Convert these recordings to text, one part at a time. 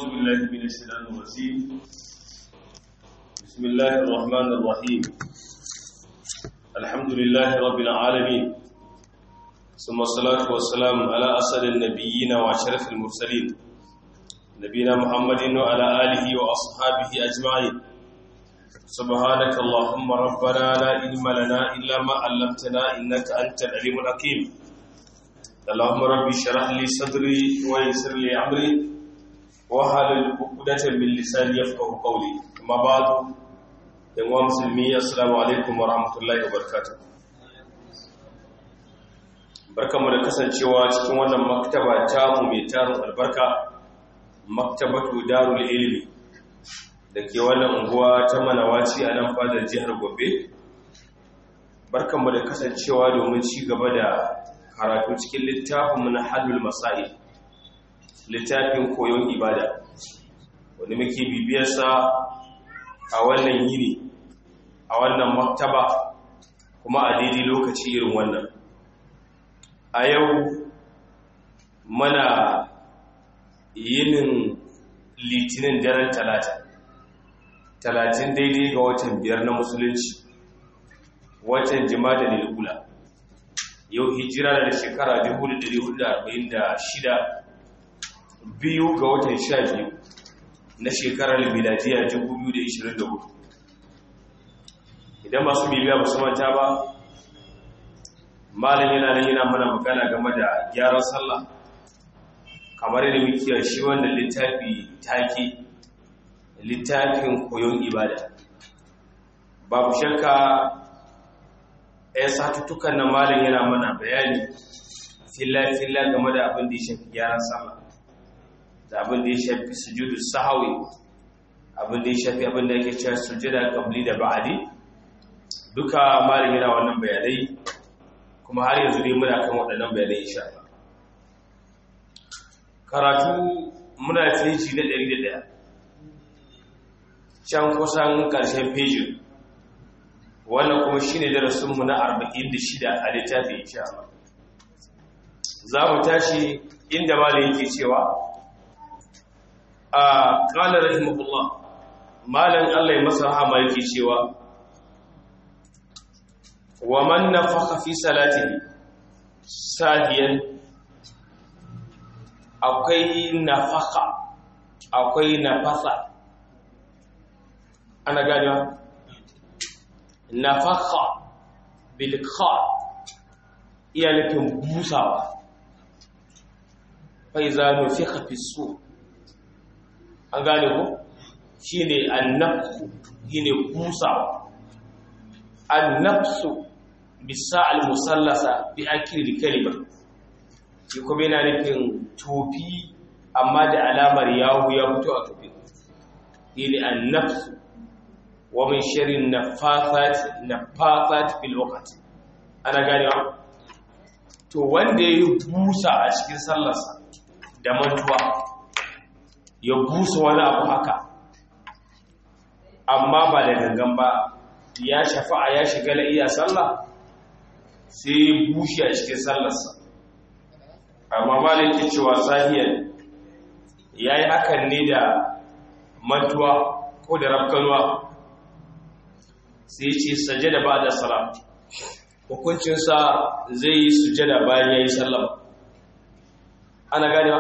أعوذ بالله من الشيطان الرجيم بسم الله الرحمن الرحيم الحمد لله رب العالمين ثم الصلاة والسلام على أسد النبيين وأشرف المرسلين نبينا محمد وعلى آله وأصحابه أجمعين سبحانك اللهم ربنا لا علم لنا إلا ما علمتنا إنك أنت العليم الحكيم اللهم ربي اشرح لي صدري ويسر لي أمري wahalar kudatan min lisani yafqahu qawli amma ba'du dan wa musulmi assalamu alaikum wa rahmatullahi wa barakatuh barkamu da kasancewa cikin wannan maktaba ta mu mai tarin albarka maktabatu darul ilmi dake wannan unguwa ta manawaci a nan fadar jihar Gombe barkamu da kasancewa domin ci gaba da karatu cikin littafin na halul masail littafin koyon ibada wanda muke bibiyarsa a wannan yini a wannan maktaba kuma a daidai lokaci irin wannan a yau mana yinin litinin daren talata talatin daidai ga watan biyar na musulunci watan jima'a da lil'ula yau hijira da shekara 1446 biyu ga watan sha biyu na shekarar miladiya 2024 idan masu bibiya ba su manta ba malin yana nan yana mana magana game da gyaran sallah kamar yadda muke shi wannan littafi take littafin koyon ibada babu shakka ya satuttukan na malin yana mana bayani filla-filla game da abin da ya shafi gyaran sallah da abin da ya shafi sujudu sahawi abin da ya shafi abin da yake cewa sujada qabli da ba'di duka malami yana wannan bayanai kuma har yanzu dai muna kan waɗannan bayanai insha Allah karatu muna feji na 101 can kusan ƙarshen fejin wannan kuma shine darasin mu na 46 a littafin insha Allah za mu tashi inda malami yake cewa قال رحمه الله مالن الله يمسى rahama yake cewa wa man nafakha fi salatihi sahiyan akwai nafaka akwai nafasa ana ganewa nafaka bil kha iya nufin busawa fa iza nufikha fi sur an gane ku shi ne annafsu shi ne kusawa annafsu bisa al-musallasa bi akiri kalima shi kuma yana nufin tofi amma da alamar yahu ya fito a tofi shi ne annafsu wa min shirin nafasat fil waqti ana gane to wanda ya yi busa a cikin sallarsa da mantuwa ya busa wani abu haka amma ba da gangan ba ya shafa'a ya shiga la iya sallah sai ya bushe a cikin sallarsa amma malin cewa sahiyar ya yi hakan ne da mantuwa ko da rafkanuwa sai ce sajada ba da salam hukuncinsa zai yi sujada bayan ya yi sallama ana ganewa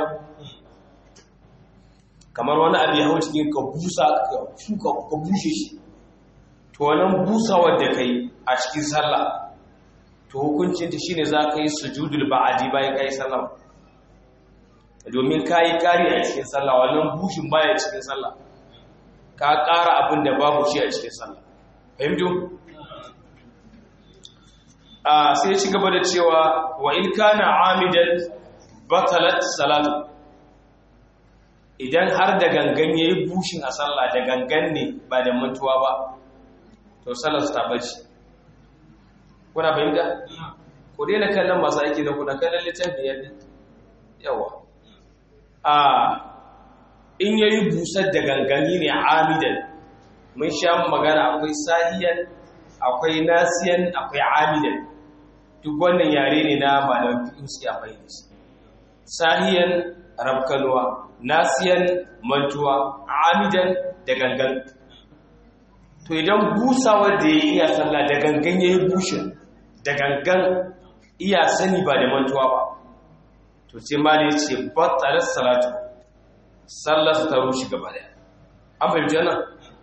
kamar wani abu ya hau cikin ka busa ka bushe shi to wannan busawar da kai a cikin sallah to hukuncinta shine za ka yi sujudul ba'adi bayan ka yi sallah domin ka yi kari a cikin sallah wannan bushin baya cikin sallah ka ƙara abin da babu shi a cikin sallah fahimtu a sai ci gaba da cewa wa in kana amidan batalat salatu idan har da gangan ya yi bushin a sallah da gangan ne ba da mutuwa ba to sallar su ta bace kuna fahimta ku daina kallon masu aiki da kuna kallon littafi yadda yawa a in ya yi busar da gangani ne amidan mun sha magana akwai sahiyan akwai nasiyan akwai amidan duk wannan yare ne na malamin fiƙin su ya fahimta sahiyan rabkalwa nasiyan mantuwa amidan da gangan to idan busawa da ya iya sallah da gangan ya yi bushe da gangan iya sani ba da mantuwa ba to sai mali ya ce battalar salatu sallar ta rushe gaba daya an fahimci yana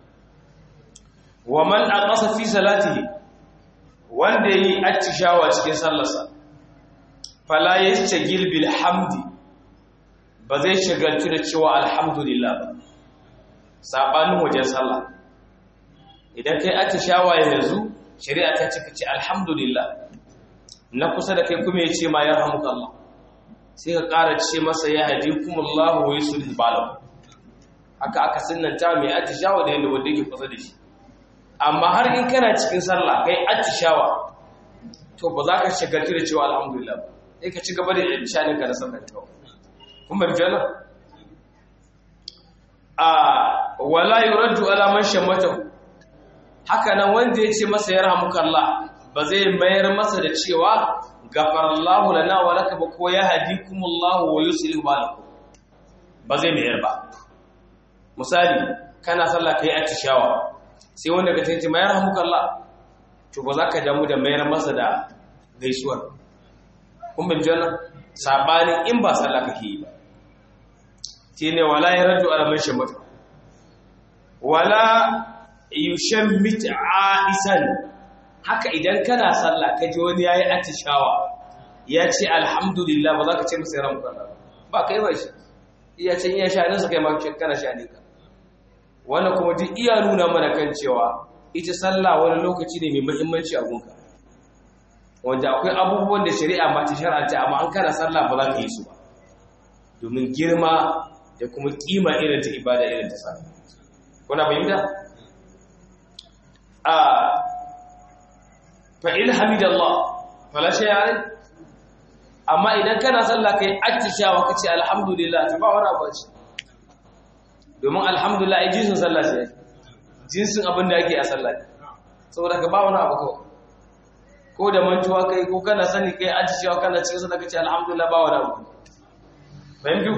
wa man a ƙasa fi salatihi wanda yi attishawa cikin sallarsa fala ya shagil bil hamdi ba zai shagaltu da cewa alhamdulillah ba saɓanin wajen sallah idan kai attishawa yanzu shari'a ta cika ce alhamdulillah na kusa da kai kuma ya ce ma ya rahamuka Allah sai ka ƙara ce masa ya haji kuma Allah wa yi sulhi balam haka aka sunanta mai attishawa da yadda wanda yake kusa da shi amma har in kana cikin sallah kai attishawa to ba za ka shagaltu da cewa alhamdulillah ba sai ka ci gaba da shanin ka da sallah kawai kun bar jana a wala yuraddu ala man shammatahu haka nan wanda ya ce masa ya rahamuka Allah ba zai mayar masa da cewa gafarallahu lana wa laka ba ko ya hadikumullahu wa yuslihu balakum ba zai mayar ba misali kana sallah kai attishawa sai wanda ka tace mayar hamuka Allah to ba za ka damu da mayar masa da gaisuwar kun bin jana sabanin in ba sallah kake yi ba shine wala yarju ala man shamata wala yushammit aisan haka idan kana sallah ka ji wani yayi atishawa ya ce alhamdulillah ba za ka ce masa yaran Allah ba kai ba shi iya can iya sha nasa kai ma kana sha ne ka wannan kuma duk iya nuna mana kan cewa ita sallah wani lokaci ne mai muhimmanci a gunka wanda akwai abubuwan da shari'a ba ta shar'anta amma an kana sallah ba za ka yi su ba domin girma da kuma kima irin ta ibada irin ta sallah kuna fahimta a fa in hamidallah fala shay alai amma idan kana sallah kai attishawa kace alhamdulillah ta ba wani abu ce domin alhamdulillah ai jinsin sallah ce jinsin abin da ake a sallah saboda ka ba wani abu kawai ko da mantuwa kai ko kana sani kai attishawa kana cikin sallah kace alhamdulillah ba wani abu fahimtu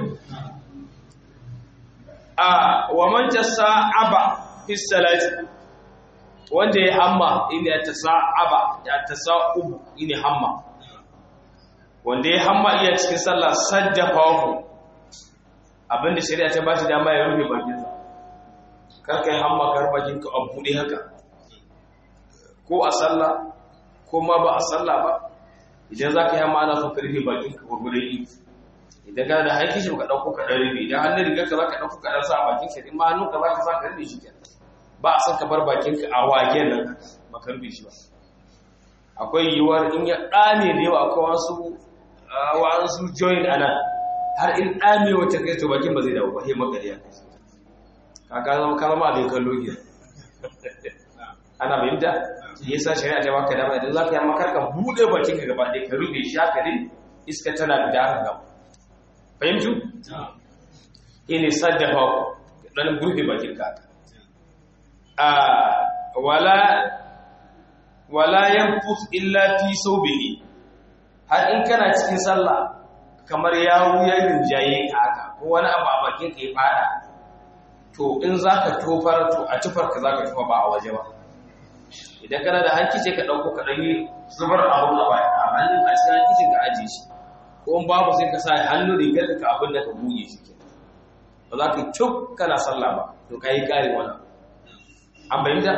a wa man tasa'aba fi salati wanda ya hamma inda ya tasa'aba ya tasa'ubu ine hamma wanda ya hamma iya cikin sallah sajjafahu abinda shari'a ta ba shi dama ya rufe bakinsa kar kai hamma kar bakinka a buɗe haka ko a sallah ko ma ba a sallah ba idan za ka yi hamma ana son ka rufe bakinka gwargwadon yi idan kana da haiki shi ka ɗauko ka ɗan rufe idan hannun rigar ka za ka ɗauko ka ɗan sa a bakin shi in ma hannun ka za ka sa ka rufe shi kenan ba a son ka bar bakinka a wagen nan ba ka rufe shi ba akwai yiwuwar in ya ɗame da yawa akwai wasu wa'ansu join a nan har in ɗame wata kai to bakin ba zai dawo ba sai makariya ka ka zama ka zama abin kallo gida ana fahimta ya sa shari'a ta baka dama idan za ka yi makar ka buɗe bakin ka gaba ɗaya ka rufe shi haka ne iska tana da haka gaba fahimtu shi ne saddafa ɗan rufe bakin ka a wala wala yanfus illa fi sawbihi har in kana cikin sallah kamar ya wuya rinjaye ka haka ko wani abu a bakin ka ya fada to in zaka tofar to a tufar ka zaka tufa ba a waje ba idan kana da hanki ce ka dauko ka dani zubar abu a baya a hannun a cikin hanki ka aje shi ko in babu sai ka sa hannu rigar ka abin da ka buge shi ke ba za ka cuk kana sallah ba to kai kare wannan an bayyana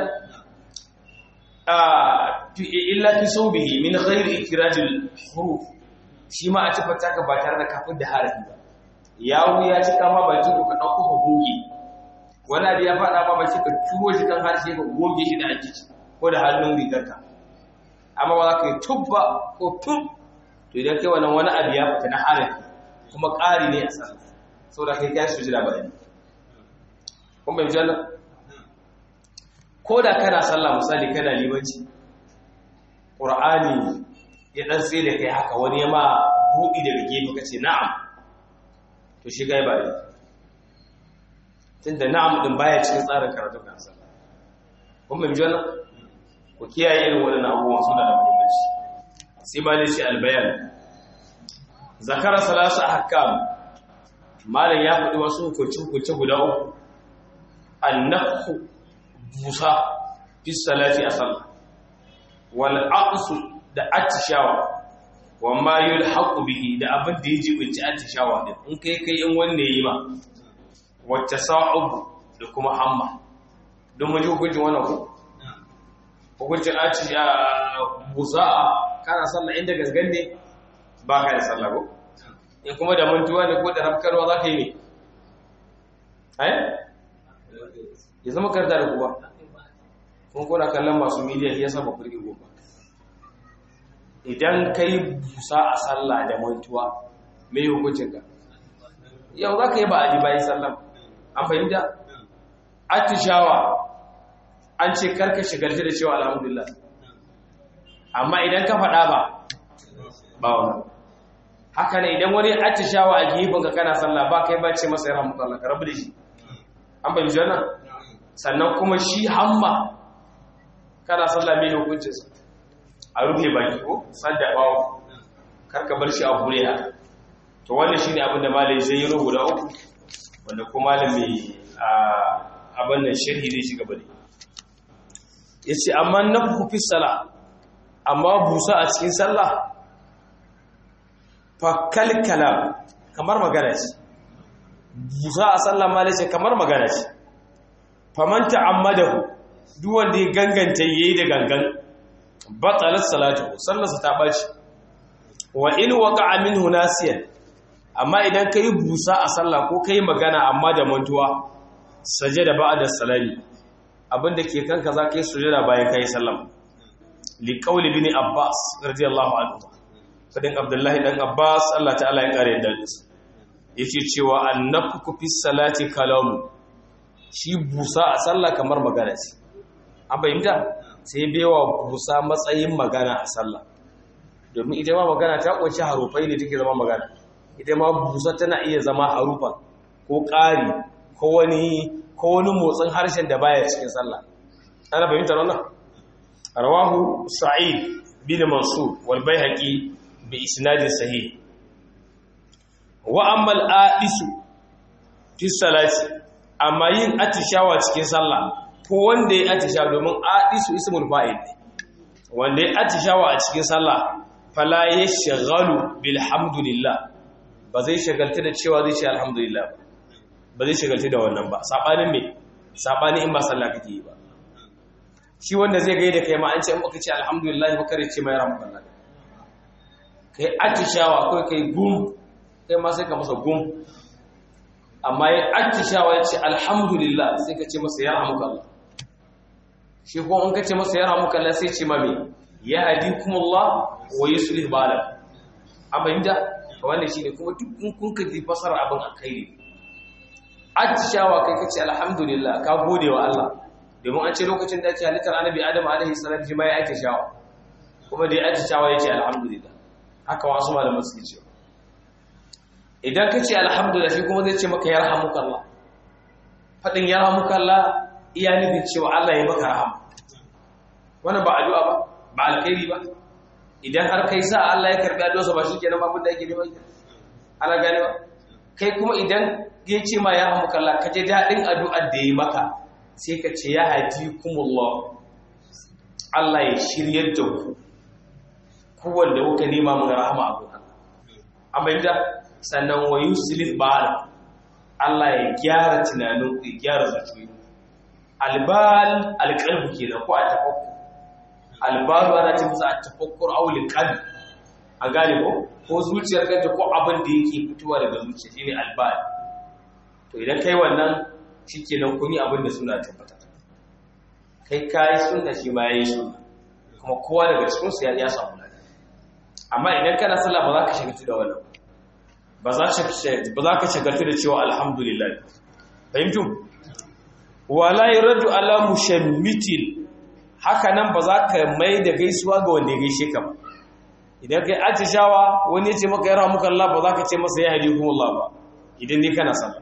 illa fi saubihi min ghairi ikrajil huruf shi ma a tafata ka ba tare da kafin da harafi ba yawo ya ci kama baki ko ka dauko ka goge wani abu ya fada ba baki ka turo shi kan harshe ka goge shi da hankici ko da hannun rigarka amma ba za ka yi tubba ko tub to idan kai wannan wani abu ya fita na harafi kuma ƙari ne a sallah saboda kai kai sujada ba ne kun bai jalla ko da kana sallah misali kana limanci ƙur'ani ya ɗan tsaye da kai haka wani ya ma buɗi daga gefe ka ce na'am to shi gai ba ne tun da na'am ɗin baya cikin tsarin karatu kan sallah kun mai jana ku kiyaye irin waɗannan abubuwan suna da muhimmanci sai ba ne shi albayan zakara salasu ahkam malam ya faɗi wasu hukunci hukunci guda uku annakhu busa fi salati a sallah wal aqsu da atishawa wa ma yulhaqu bihi da abin da yaji binci atishawa din in kai kai in wanne yi ma wacce sa'ub da kuma hamma don mun ji hukuncin wannan ku hukuncin atisha busa kana sallah inda gangan ne ba ka da sallah ko in kuma da mantuwa ne ko da rafkarwa za ka yi ne ai ya zama karta da kuwa kun kuna kallon masu miliyan ya saba kurgi goma idan ka yi busa a sallah da mantuwa mai hukuncin ka yau za ka yi ba a ji bayan sallah an fahimta atishawa an ce karka shigarci da cewa alhamdulillah amma idan ka faɗa ba ba wani haka ne idan wani atishawa a gefen ka kana sallah ba kai ba ce masa ya ramu Allah ka rabu da shi an fahimci wannan sannan kuma shi hamma kana sallah mai hukuncinsa a rufe baki ko sadda bawo karka bar shi a hure haka to wannan shine abin da malai zai yi guda uku wanda kuma malami a abin nan sharhi zai shiga bane yace amma nafhu fi sala amma busa a cikin sallah fa kalkala kamar magana ce busa a sallah malai ce kamar magana ce faman ta'ammadahu duk wanda ya ganganta yayi da gangan batalat salatu sallarsa ta baci wa in waqa'a minhu nasiyan amma idan kai busa a sallah ko kai magana amma da mantuwa sajada ba'da salami abinda ke kanka za ka yi sujada bayan kai sallama li qawli bin abbas radiyallahu anhu fadin abdullahi dan abbas Allah ta'ala ya kare da su yake cewa annafu fi salati kalamu shi busa a sallah kamar magana ce an bayyana sai baiwa busa matsayin magana a sallah domin ita ma magana ta kunshi harufai ne take zama magana ita ma busa tana iya zama harufa ko ƙari ko wani ko wani motsin harshen da baya cikin sallah ana fahimtar wannan rawahu sa'id bin mansur wal baihaqi bi isnadin sahih wa amma al-aisu fi salati amma yin atishawa cikin sallah ko wanda ya atishawa domin aisu ismul fa'il wanda ya atishawa a cikin sallah fala yashghalu bilhamdulillah ba zai shagalta da cewa zai ce alhamdulillah ba zai shagalta da wannan ba sabanin me sabanin in ba sallah kake yi ba shi wanda zai gaida kai ma an ce in baka ce alhamdulillah ba kare ce mai rahmatullah kai atishawa ko kai gum kai ma sai ka masa gum amma ya atishawa ya ce alhamdulillah sai ka ce masa ya rahmuka Allah shi ko in ka ce masa ya rahmuka Allah sai ce ma me ya hadikumullah wa yuslih balak an fahimta wannan shine kuma duk in kun ka ji fasara abin alkhairi atishawa kai kace alhamdulillah ka gode wa Allah domin an ce lokacin da ake halittar annabi Adam alaihi salam shi ma ya atishawa kuma da ya atishawa yace alhamdulillah haka wasu malaman suke cewa idan kace alhamdulillah shi kuma zai ce maka yarhamukallah fadin yarhamukallah iya nufin cewa Allah ya maka rahama wannan ba addu'a ba ba alkhairi ba idan har kai sa Allah ya karbi addu'arsa ba shikenan ba abin da yake neman ana gane ba kai kuma idan ya ce ma ya hamu kalla ka je dadin addu'ar da yi maka sai ka ce ya hadikumullah Allah ya shiryar da ku ku wanda kuka nema mun rahama abu amma inda sannan wa yuslih bal Allah ya gyara tunanin ku ya gyara zuciyoyi albal alqalbu kenan ko a tafakkur albaru ana ce musu a tafakkur aulin kalbi a gane ko ko zuciyar kanta ko abin da yake fitowa daga zuciya shine albal to idan kai wannan shikenan kun yi abin da suna tabbata kai kai sunna shi ma yayi sunna kuma kowa daga cikin su ya samu lafiya amma idan kana sallah ba za ka shagaltu da wannan ba za ka ba za ka shagaltu da cewa alhamdulillah fahimtu wala yaradu ala mushammitin haka nan ba za ka mai da gaisuwa ga wanda ya gaishe ka ba idan kai atishawa wani ya ce maka yara muka Allah ba za ka ce masa ya hadi kuma Allah ba idan ne kana sallah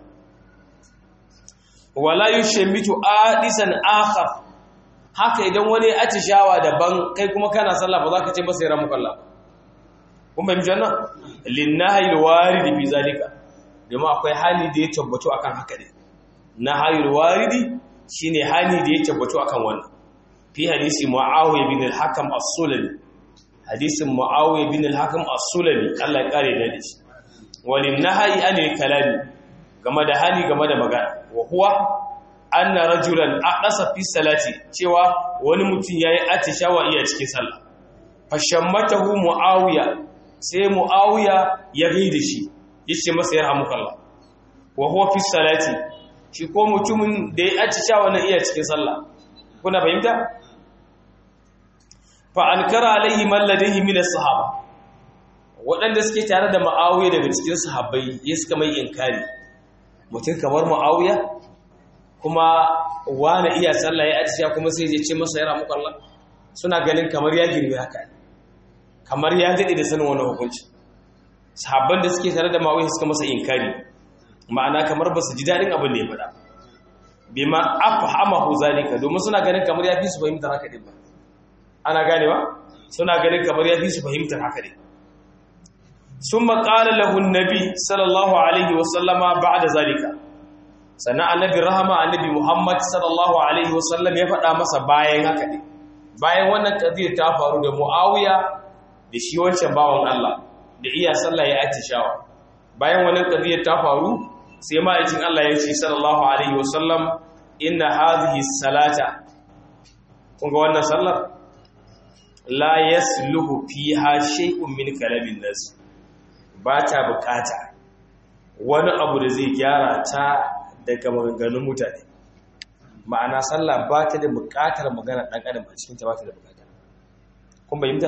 wala yushmitu adisan akhar haka idan wani ya atishawa daban kai kuma kana sallah ba za ka ce masa yara muka Allah kun bai janna linnahi alwarid fi zalika domin akwai hali da ya tabbatu akan haka ne nahi alwarid shine hali da ya tabbatu akan wannan fi hadisi muawiya bin al-hakam as-sulami hadisin muawiya bin al-hakam as-sulami Allah ya kare da shi walin nahi anil kalami game da hali game da magana wa huwa anna rajulan aqasa fi salati cewa wani mutum yayi atishawa iya cikin sallah fashammatahu muawiya sai muawiya ya gaida shi yace masa yarhamukallah wa huwa fi salati shi ko mutumin da ya atishawa na iya cikin sallah kuna fahimta fa ankara alaihi man ladayhi min as-sahaba waɗanda suke tare da muawiya daga cikin sahabbai ya suka mai inkari mutum kamar muawiya kuma wani iya sallah ya atisha kuma sai ya ce masa yara muku Allah suna ganin kamar ya girme haka kamar ya daɗe da sanin wani hukunci sahabban da suke tare da mawai suka masa inkari ma'ana kamar ba su ji daɗin abin da ya faɗa bi ma afhamahu zalika domin suna ganin kamar ya fi su fahimtar haka din ba ana ganewa suna ganin kamar ya fi su fahimtar haka din ثم قال له النبي صلى الله عليه وسلم بعد ذلك sannan annabi rahama annabi muhammad sallallahu alaihi wasallam ya faɗa masa bayan haka ne bayan wannan ƙaziyar ta faru da mu'awiya da shi wancan bawan Allah da iya sallah ya atishawa bayan wannan ƙaziyar ta faru sai ma'aikin Allah ya ce sallallahu alaihi wasallam inna hadhihi salata kun ga wannan sallar la yasluhu fiha shay'un min kalamin nas ba ta bukata wani abu da zai gyara ta daga maganganun mutane ma'ana sallah ba ta da buƙatar magana ɗan adam a cikinta ba ta da buƙata kun bayyanta?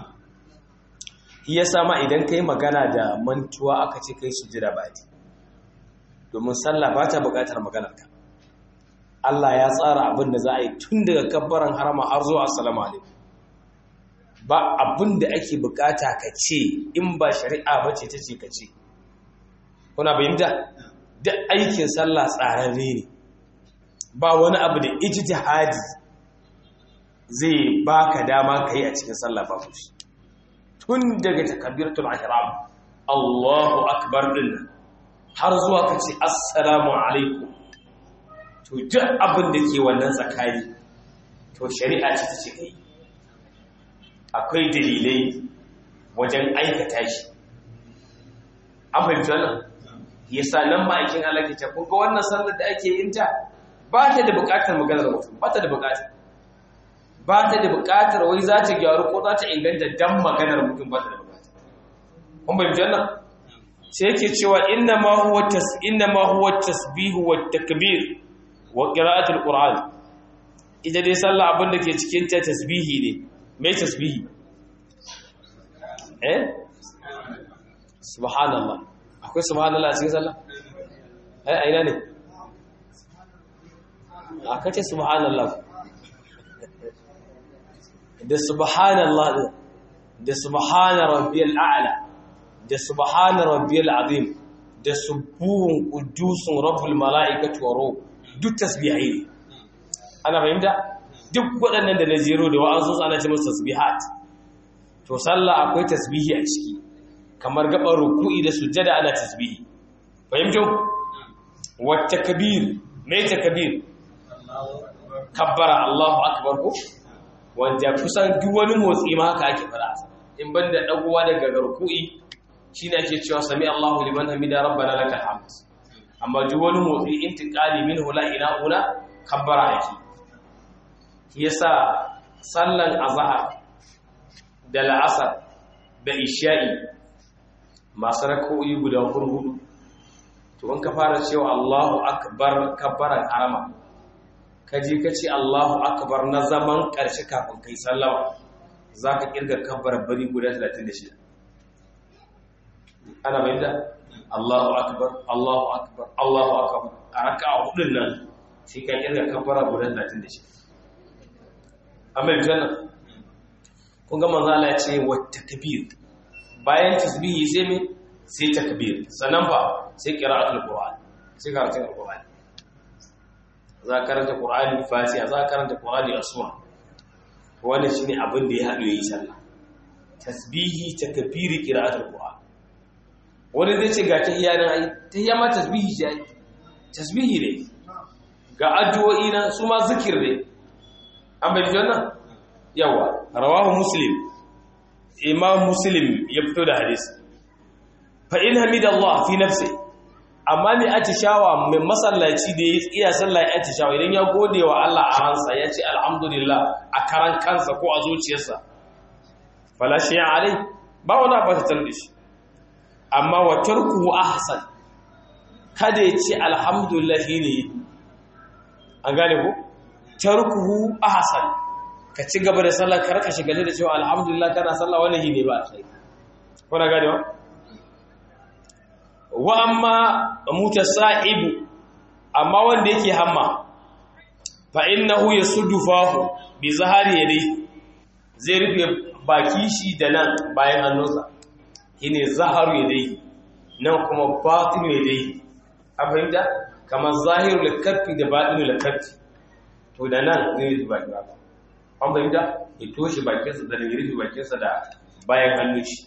iya sama idan ka yi magana da mantuwa aka ce kai sujira ba ti domin sallah ba ta buƙatar maganar ka Allah ya tsara abin da za a yi tun daga kabbaran harama har zuwa assalamu alaikum ba abin da ake buƙata ka ce in ba shari'a ba ce ta ce ka ce kuna bayyanta? duk aikin sallah tsararre ne ba wani abu da ijtihadi zai baka dama kai a cikin sallah ba ku shi tun daga takbiratul ihram Allahu akbar din har zuwa kace assalamu alaikum to duk abin da ke wannan tsakani to shari'a ce ta ce kai akwai dalilai wajen aikata shi an fahimci wannan yasa nan ma'aikin Allah ke ce kun ga wannan sallar da ake yin ta ba ta da buƙatar maganar mutum ba ta da buƙata ba ta da buƙatar wai za ta gyaru ko za ta inganta dan maganar mutum ba ta da buƙata kun bai janna sai yake cewa inna ma huwa tas inna ma huwa tasbihu wat takbir wa qira'atul qur'an ita dai sallah abin da ke cikin ta tasbihi ne mai tasbihi eh subhanallah akwai subhanallah a cikin sallah ai aina ne aka ce subhanallah da subhanallah da subhana rabbiyal a'la da subhana rabbiyal azim da subuhun qudusun rabbul malaikati wa ruh duk tasbihai ne ana fahimta duk waɗannan da na jero da wa'azu ana ce musu tasbihat to sallah akwai tasbihi a ciki kamar gaban ruku'i da sujjada ana tasbihi fahimtu wat takbir mai takbir kabbara Allahu akbar ko wanda kusan duk wani motsi ma haka ake fara in banda dagowa daga ruku'i shine ake cewa sami Allahu liman hamida rabbana lakal hamd amma duk wani motsi intiqali minhu la ila ula kabbara ake yasa sallan azhar da la'asar da isha'i masu rak'o'i guda hurhudu to in ka fara cewa Allahu akbar kabbaran harama kaji ka ce Allahu akbar na zaman ƙarshe kafin kai sallama zaka kirga kabbar bari guda 36 ana bayyana Allahu akbar Allahu akbar Allahu akbar a raka'a hudun nan sai ka kirga kabbara guda 36 amma janna kun ga manzo Allah ya ce wa takbir bayan tasbihi sai me sai takbir sannan fa sai qira'atul qur'an sai karatun alqur'ani za ka karanta qur'ani fatiha za ka karanta qur'ani a sura wannan shine abin da ya hado yi sallah tasbihi takbiri qira'atul qur'an wani zai ce ga tahiyya nan ai tahiyya ma tasbihi ce ai tasbihi ne ga addu'o'i nan su ma zikir ne an bai wannan yawa rawahu muslim imam muslim ya fito da hadisi fa in hamidallah fi nafsi amma mai atishawa mai masallaci da ya iya sallah ya atishawa idan ya gode wa Allah a ransa ya ce alhamdulillah a karan kansa ko a zuciyarsa fala shi ya alai ba wani abu ta da shi amma wa tarkuhu ahsan kada ya ce alhamdulillah ne an gane ko tarkuhu ahsan ka ci gaba da sallah kar ka shiga da cewa alhamdulillah kana sallah wannan ne ba sai kuna gane wa wa amma mutasa'ibu amma wanda yake hamma fa innahu yasuddu fahu bi zahari yadayhi zai rufe baki shi da nan bayan hannunsa shine zaharu yadayhi nan kuma batinu yadayhi a fahimta kamar zahiru lakaffi da batinu lakaffi to da nan zai rufe baki ba an fahimta ya toshe bakinsa da rufe bakinsa da bayan hannun shi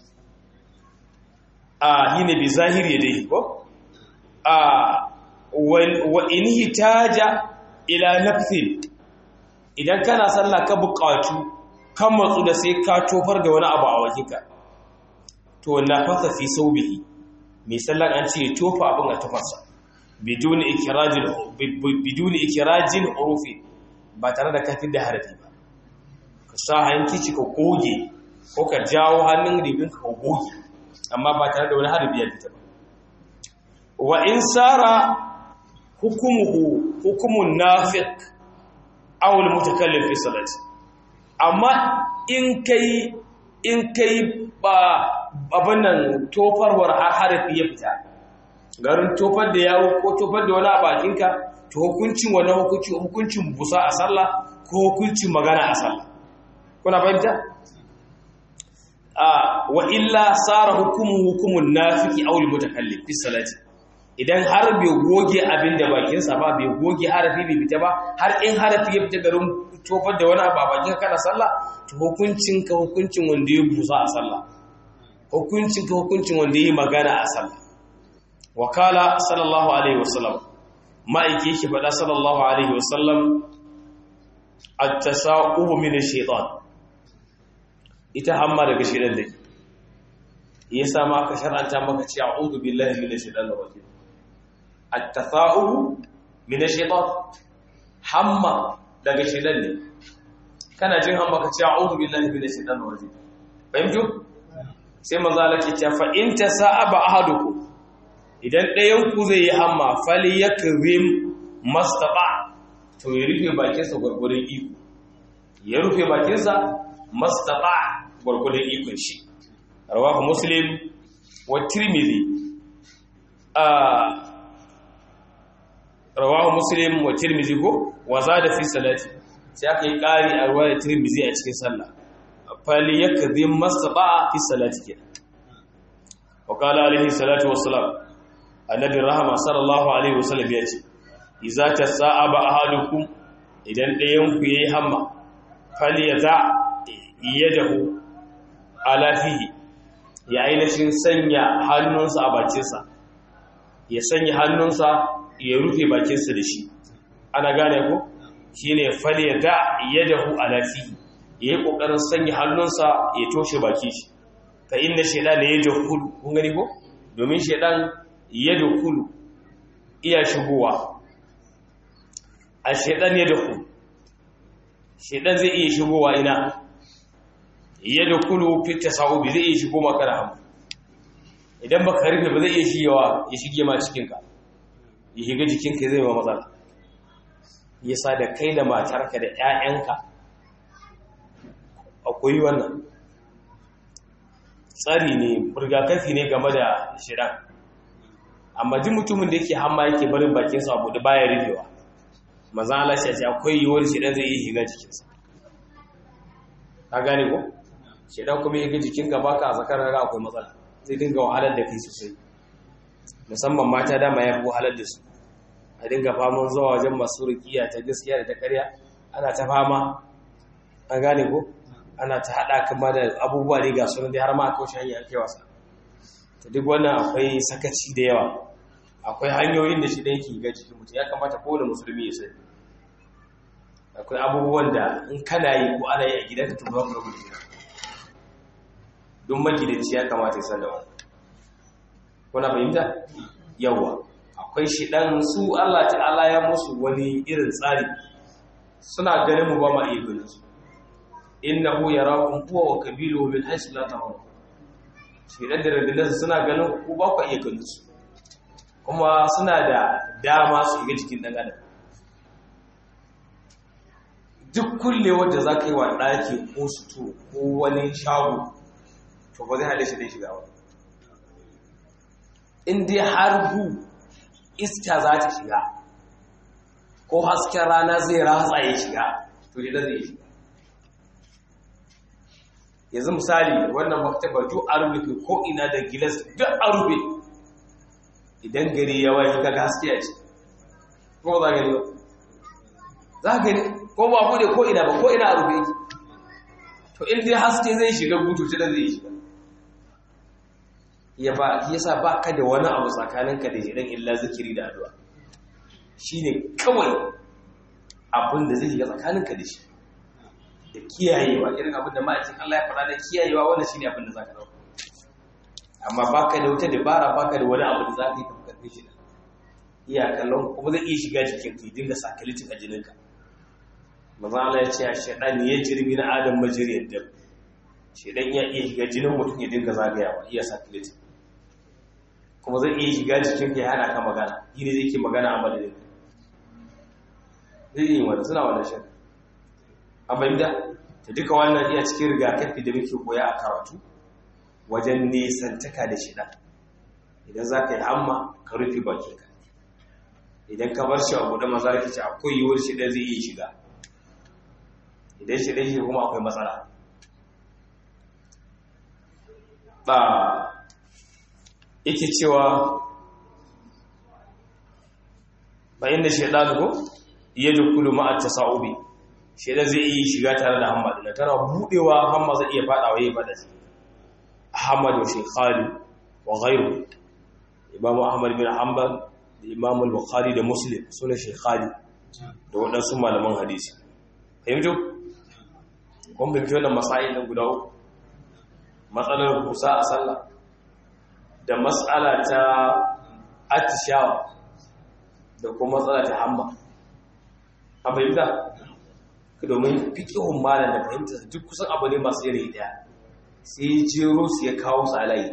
a hine bi zahiri dai ko a wa in hitaja ila nafsin idan kana sallah ka buƙatu kan matsu da sai ka tofar da wani abu a wajenka to na fasa fi saubihi mai sallan an ce tofa abin a tufarsa biduni ikirajin biduni ikirajin urufi ba tare da kafin da harafi ba ka sa hankici ka goge ko ka jawo hannun ribinka ka goge amma ba tare da wani harbi ya fita ba wa in sara hukumuhu hukumun nafiq aw al mutakallim fi salati amma in kai in kai ba abin nan tofarwar har harfi ya fita garin tofar da yawo ko tofar da wani a bakinka to hukuncin wani hukuncin hukuncin busa a sallah ko hukuncin magana a sallah kuna fahimta wa illa tsara hukumu hukumun nafiki aul mutakallim fi salati idan har bai goge abin da bakinsa ba bai goge harafi bai fita ba har in harafi ya fita garin tofar da wani abu a bakin kana sallah to hukuncin ka hukuncin wanda ya busa a sallah hukuncin ka hukuncin wanda ya magana a sallah wakala sallallahu alaihi wasallam ma'aiki yake faɗa sallallahu alaihi wasallam at-tasa'ubu min ash-shaytan ita hamma daga shidan da ya sa ma aka shar'anta maka ce a'udhu billahi minash shaitanir rajim at-tafa'ulu minash shaitan hamma daga shidan ne kana jin hamma ka ce a'udhu billahi minash shaitanir rajim fahimtu sai manzo Allah ke cewa fa in tasa'aba ahadukum idan ɗayan ku zai yi hamma falyakrim mastata to ya rufe bakinsa gurgurin iko ya rufe bakinsa mastata gwargwadon ikon shi rawahu muslim wa tirmidhi rawahu muslim wa tirmidhi ko wa zada fi salati sai aka yi ƙari a ruwayar tirmidhi a cikin sallah fali yakdhi mastata fi salati kenan wa qala alaihi salatu wassalam annabi rahama sallallahu alaihi wasallam ya ce idza tasaba ahadukum idan ɗayan ku yayi hamma fali yaza yadahu ala fihi ya ainihin sanya hannunsa a bakinsa ya sanya hannunsa ya rufe bakinsa da shi ana gane ko shine fali da yadahu ala fihi yayi kokarin sanya hannunsa ya toshe baki shi fa inna shaytana yadkhulu kun gani ko domin shaytan yadkhulu iya shigowa a shaytan yadkhulu shaytan zai iya shigowa ina yadda kulu fita sa'ubi zai iya shigo maka da hamu idan baka rufe ba zai iya shigewa ya shige ma cikinka ya shiga jikinka zai ma matsala ya sa da kai da matarka da 'ya'yanka akwai wannan tsari ne rigakafi ne game da shidan amma duk mutumin da yake hamma yake barin bakinsa abu da baya rufewa mazan Allah shi ce akwai yiwuwar shidan zai iya shiga jikinsa ka gane ko shidan kuma ya ga jikinka baka a zakar raga akwai matsala zai dinga wahalar da kai sosai musamman mata dama ya fi wahalar da su a dinga faman zuwa wajen masu rikiya ta gaskiya da ta karya ana ta fama an gane ko ana ta haɗa kama da abubuwa ne ga sunan dai har ma aka wuce hanyar kai wasa ta duk wannan akwai sakaci da yawa akwai hanyoyin da shi da yake ga cikin mutum ya kamata kowane musulmi ya sani akwai abubuwan da in kana yi ko ana yi a gidanka to ba ku rabu da don magidanci ya kamata ya san da wani kuna fahimta yawa akwai shi dan su Allah ta'ala ya musu wani irin tsari suna ganin mu ba ma iya ganin su innahu yarakum huwa wa qabiluhu min haythu la tarawun shi dan da rundunar suna ganin ku ba ku iya ganin su kuma suna da dama su ga jikin dan adam duk kulle wanda za ka yi wa ɗaki ko suto ko wani shago to ba zai hale shi dai shiga ba in dai har hu iska za ta shiga ko hasken rana zai ratsa ya shiga to dai zai shiga yanzu misali wannan maktaba duk a rufe ko ina da gilas duk a rufe idan gari ya waye ka gaske a ce ko za gani ba za gani ko ba bude ko ina ba ko ina a rufe yake to in dai haske zai shiga gutu ta da zai shiga ya ba yasa ba ka da wani abu tsakaninka da jiran illa zikiri da addu'a shine kawai abin da zai shiga tsakaninka da shi da kiyayewa irin abin da ma'aikin Allah ya faɗa da kiyayewa wannan shine abin da zaka dauka amma baka da wata dabara baka da wani abu da zaka yi ka karbe shi da iya kallon kuma zai iya shiga jikin ka dinga sakalitin a jininka manzo Allah ya ce shaytan ya jirbi na adam majriyad dam shaytan ya iya shiga jinin mutum ya dinga zagayawa iya sakalitin kuma zai iya shiga jikin ka ya hana ka magana yi ne zai ke magana a madadin zai yi wanda suna wannan shaytan abin da ta duka wannan iya cikin rigakafi da muke koya a karatu wajen nesantaka da shida idan za ka yi hamma ka rufe bakinka idan ka bar shi a buɗe maza ka ce akwai yiwuwar shida zai iya shiga idan shida shi kuma akwai matsala ba yake cewa bayan da shaidan ko iya dukulu ma'a tasa'ubi shaidan zai iya shiga tare da hamma da tana budewa hamma zai iya fadawa yayin fada shi Ahmad wa Shaykhali wa ghayru Imam Ahmad bin Hanbal da Imam Al-Bukhari da Muslim sune Shaykhali da waɗansu malaman hadisi fahimtu kun bi wannan masail din guda uku matsalar kusa a sallah da mas'ala ta atishawa da kuma matsala ta hamma a fahimta domin fikihun malam da fahimta duk kusan abu ne masu yanayi daya sai jero su ya kawo su alayi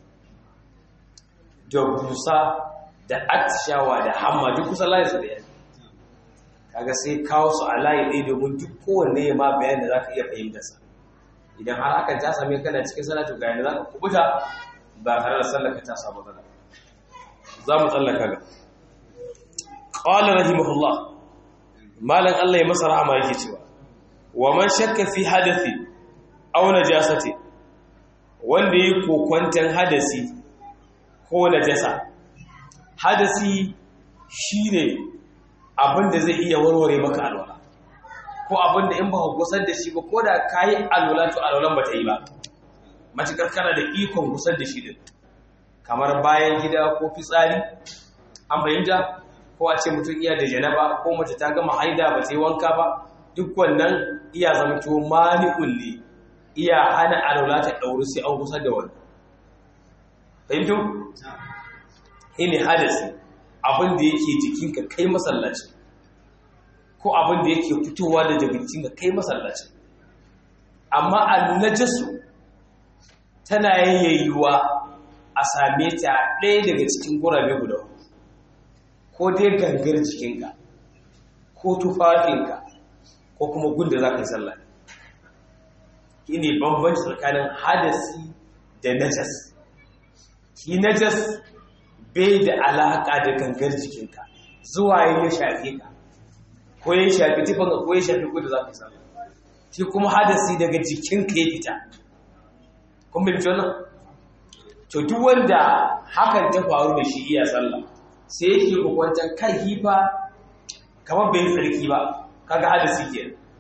da busa da atishawa da hamma duk kusan layi su daya kaga sai kawo su alayi ɗaya domin duk kowanne ya ma bayan da za ka iya fahimtarsa idan har aka ta same kana cikin salatu ga yadda za ka kubuta ba tare da sallaka ta samu zana za mu tsallaka ga ƙwallon rahimahullah malan Allah ya masa rahama yake cewa wa man shakka fi hadathi aw najasati wanda yi kokwantan hadasi ko najasa hadasi shine abinda zai iya warware maka alwala ko abinda in ba ka gusar da shi ba ko da kayi alwala to alwalan ba ta yi ba matukar kana da ikon gusar da shi din kamar bayan gida ko fitsari an fahimta ko a ce mutum iya da janaba ko mace ta gama haida ba ta yi wanka ba duk wannan iya zamto mani'un ne iya hana alwala ta ɗauri sai an kusa da wani fahimtu? ne hadasi abin da yake jikinka kai masallaci ko abin da yake fitowa da jikinka kai masallaci amma annajasu tana yayyayuwa a same ta ɗaya daga cikin gurabe guda ko dai gangar jikinka ko tufafinka ko kuma gunda za ka yi sallah shi ne bambanci tsakanin hadasi da najas shi najas bai da alaƙa da gangar jikinka zuwa ya shafe ka ko ya shafi tufanka ko ya shafi gunda za ka yi sallah shi kuma hadasi daga jikinka ya fita kun bai fito nan to duk wanda hakan ta faru da shi iya sallah sai yake kokwantar kai hifa kamar bai tsarki ba kaga hadasi ke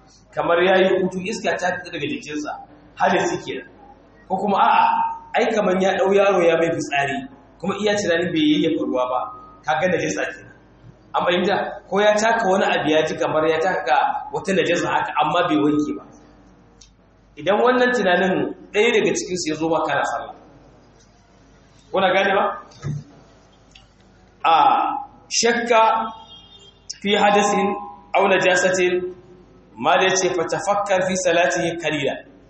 kamar ya yi hutu iska ta fita daga jikinsa hadasi kenan ko kuma a'a ai kamar ya ɗau yaro ya mai fitsari kuma iya tunanin bai yayyafa ruwa ba ka ga najasa kenan an fahimta ko ya taka wani abu ya ji kamar ya taka wata najasa haka amma bai wanke ba idan wannan tunanin ɗaya daga cikinsu ya zo ba kana sallah kuna gane ba a shakka fi hadasin aw najasatin ma da yace fa tafakkar fi salatihi qalila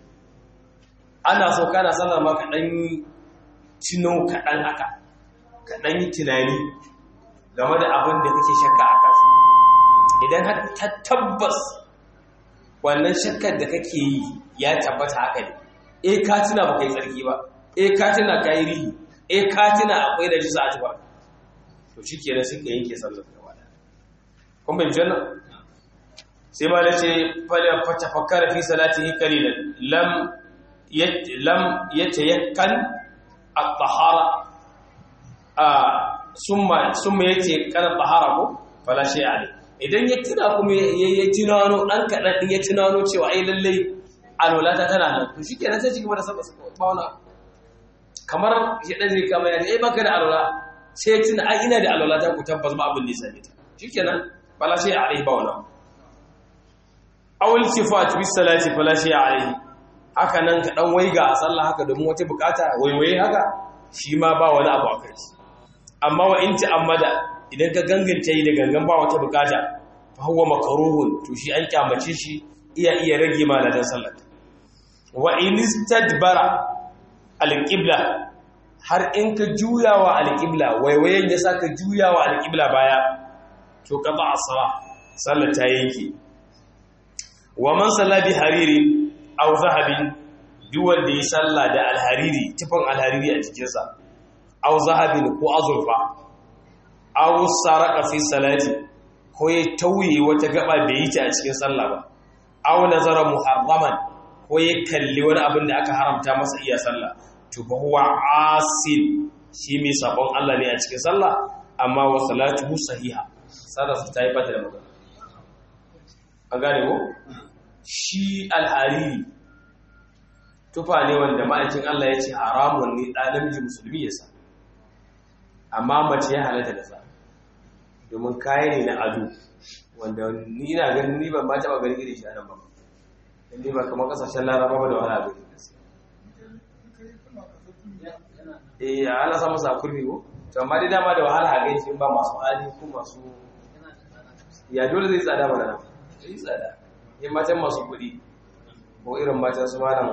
ana so kana sallar ma kadan tuno kadan haka kadan yi tunani game da abin da kake shakka a kansa idan har ta tabbas wannan shakkar da kake yi ya tabbata haka ne eh ka tuna ba kai tsarki ba eh ka tuna kai rihi eh ka tuna akwai da jisa a tuba to shikenan sai ka yanke sallar gaba da kun bin janna sai ma nace fala fatafakkara fi salatihi qalilan lam yat lam yatayakkan at-tahara a summa summa yace kana tahara ko fala shay ali idan ya tuna kuma ya tunano dan kadan din ya tunano cewa ai lalle alwalata tana nan to shikenan sai cigaba da sallar ba wani kamar ya dan zai kama ya eh baka da alwala sai tuna ai ina da alwalata ku tabbas ba abin da ya sani ta shikenan fala shay alai ba wani awul sifat bis salati fala shay alai haka nan ka dan waiga a sallah haka domin wata bukata waiwaye haka shi ma ba wani abu akai amma wa in ta'ammada idan ka ganganta yi da gangan ba wata bukata fa huwa makruhun to shi an kyamace shi iya iya rage maladan sallar wa in istadbara alqibla har in ka juyawa alqibla waiwayen ya saka juyawa alqibla baya to qada as-salah sallar ta yanke wa man salla bi haririn aw zahabin duk wanda ya salla da alhariri tufan alhariri a cikinsa aw zahabin ko azurfa aw saraka fi salati ko ya tauye wata gaba bai yi ta a cikin sallah ba aw nazara muharraman ko ya kalli wani abin da aka haramta masa iya sallah to fa huwa asil shi mai sabon Allah ne a cikin sallah amma wa salatuhu sahiha sallar ta yi bata da magana an gane ko shi alhariri tufa ne wanda ma'aikin Allah ya ce haramun ne ɗan namiji musulmi ya sa amma mace ya halatta da sa domin kayan ne na ado wanda ni na ganin ni ban ma taɓa ganin irin shi a nan ba inda ba kamar ƙasashen laraba ba da wani abu eh ana samun sa kurmi ko to amma dai dama da wahala a gaishe ba masu hali ko masu ya dole zai tsada mana nan zai tsada yin matan masu kuɗi ko irin matan su malam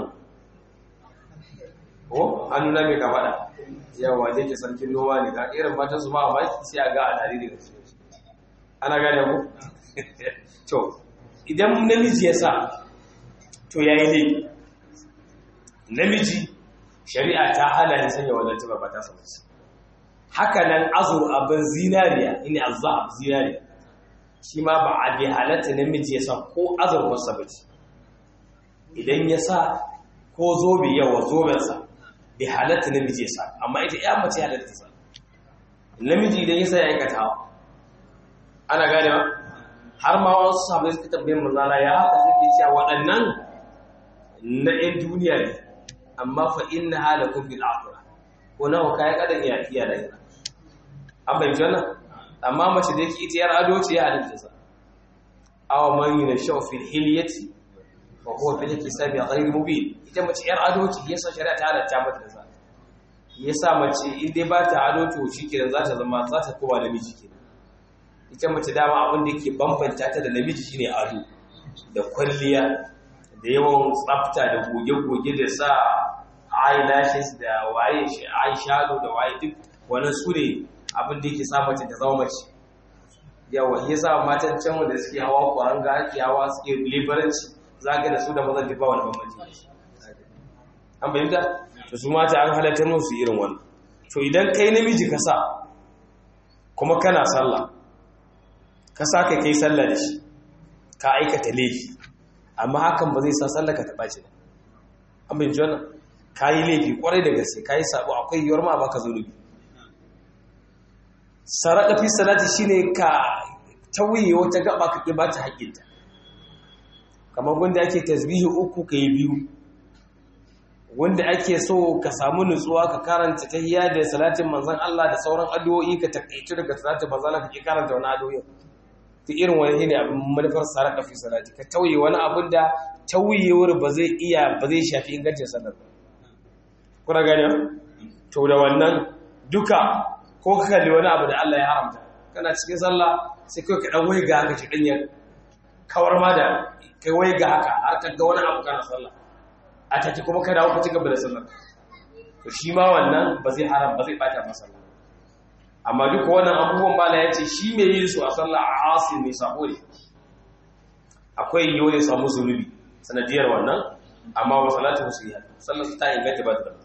ko hannu na mai kafaɗa yawa da ke sarkin noma ne ga irin matan su ma a baki sai a ga a tare da gaske ana gane ku to idan namiji ya sa to ya yi laifi namiji shari'a ta hana ne sanya wannan tuba ba ta samu haka nan azur abin zinariya ina azab zinariya shi ma ba a bi halatta namiji ya sa ko azurfarsa ba ce idan ya sa ko zobe yawa zobensa bi halatta namiji ya sa amma ita ya mace halatta ta sa namiji idan ya sa ya aikata hawa ana gane ba har ma wasu sabai suka tambayin manzana ya haka suke cewa waɗannan na 'yan duniya ne amma fa inna halakum bil akhirah ko nawa kai kadan iya iya da ina an bai jana amma mace da yake ita yar ado ce ya halitta sa aw man yashu fil hilyati fa huwa fil hisabi ghayr mubin ita mace yar ado ce yasa shari'a ta halatta mata da sa yasa mace in dai ba ta ado to shikenan za ta zama za ta koma namiji kenan ita mace dama abin da yake bambanta ta da namiji shine ado da kwalliya da yawan tsafta da goge-goge da sa eyelashes da waye eyeshadow da waye duk wannan su ne abin da yake sa mace ta zama mace yawa ya sa matan can wanda suke hawa kwaranga ake hawa suke liberanci zaga da su da mazan duba wani bambanci an bayyanta to su mata an halatta musu irin wannan to idan kai namiji ka sa kuma kana sallah ka sa ka kai sallah da shi ka aikata laifi amma hakan ba zai sa sallah ka taɓa shi ba an bin jona ka yi laifi kwarai da gaske ka yi sabo akwai yiwuwar ma baka zunubi saraka fi salati shine ka tauye wata gaba ka ba ta haƙƙinta kamar wanda ake tasbihi uku ka yi biyu wanda ake so ka samu nutsuwa ka karanta tahiyya da salatin manzon Allah da sauran addu'o'i ka takaitu daga salatin manzon Allah ka karanta wani addu'o'i ta irin wani ne abin manufar saraka fi salati ka tauye wani abin da tauyewar ba zai iya ba zai shafi ingancin sallar kuna gani to da wannan duka ko ka kalli wani abu da Allah ya haramta kana cikin sallah sai kai ka dan waiga haka shi dan ya kawar ma da kai waiga haka har ka ga wani abu kana sallah a take kuma ka dawo ka ci gaba da sallar to shi ma wannan ba zai haram ba zai bata masa sallah amma duka wannan abubuwan bala ya ce shi mai yin su a sallah a asin mai sabo ne akwai yiwu ne samu zunubi sanadiyar wannan amma wa salatu musulmiya sallar ta inganta ba ta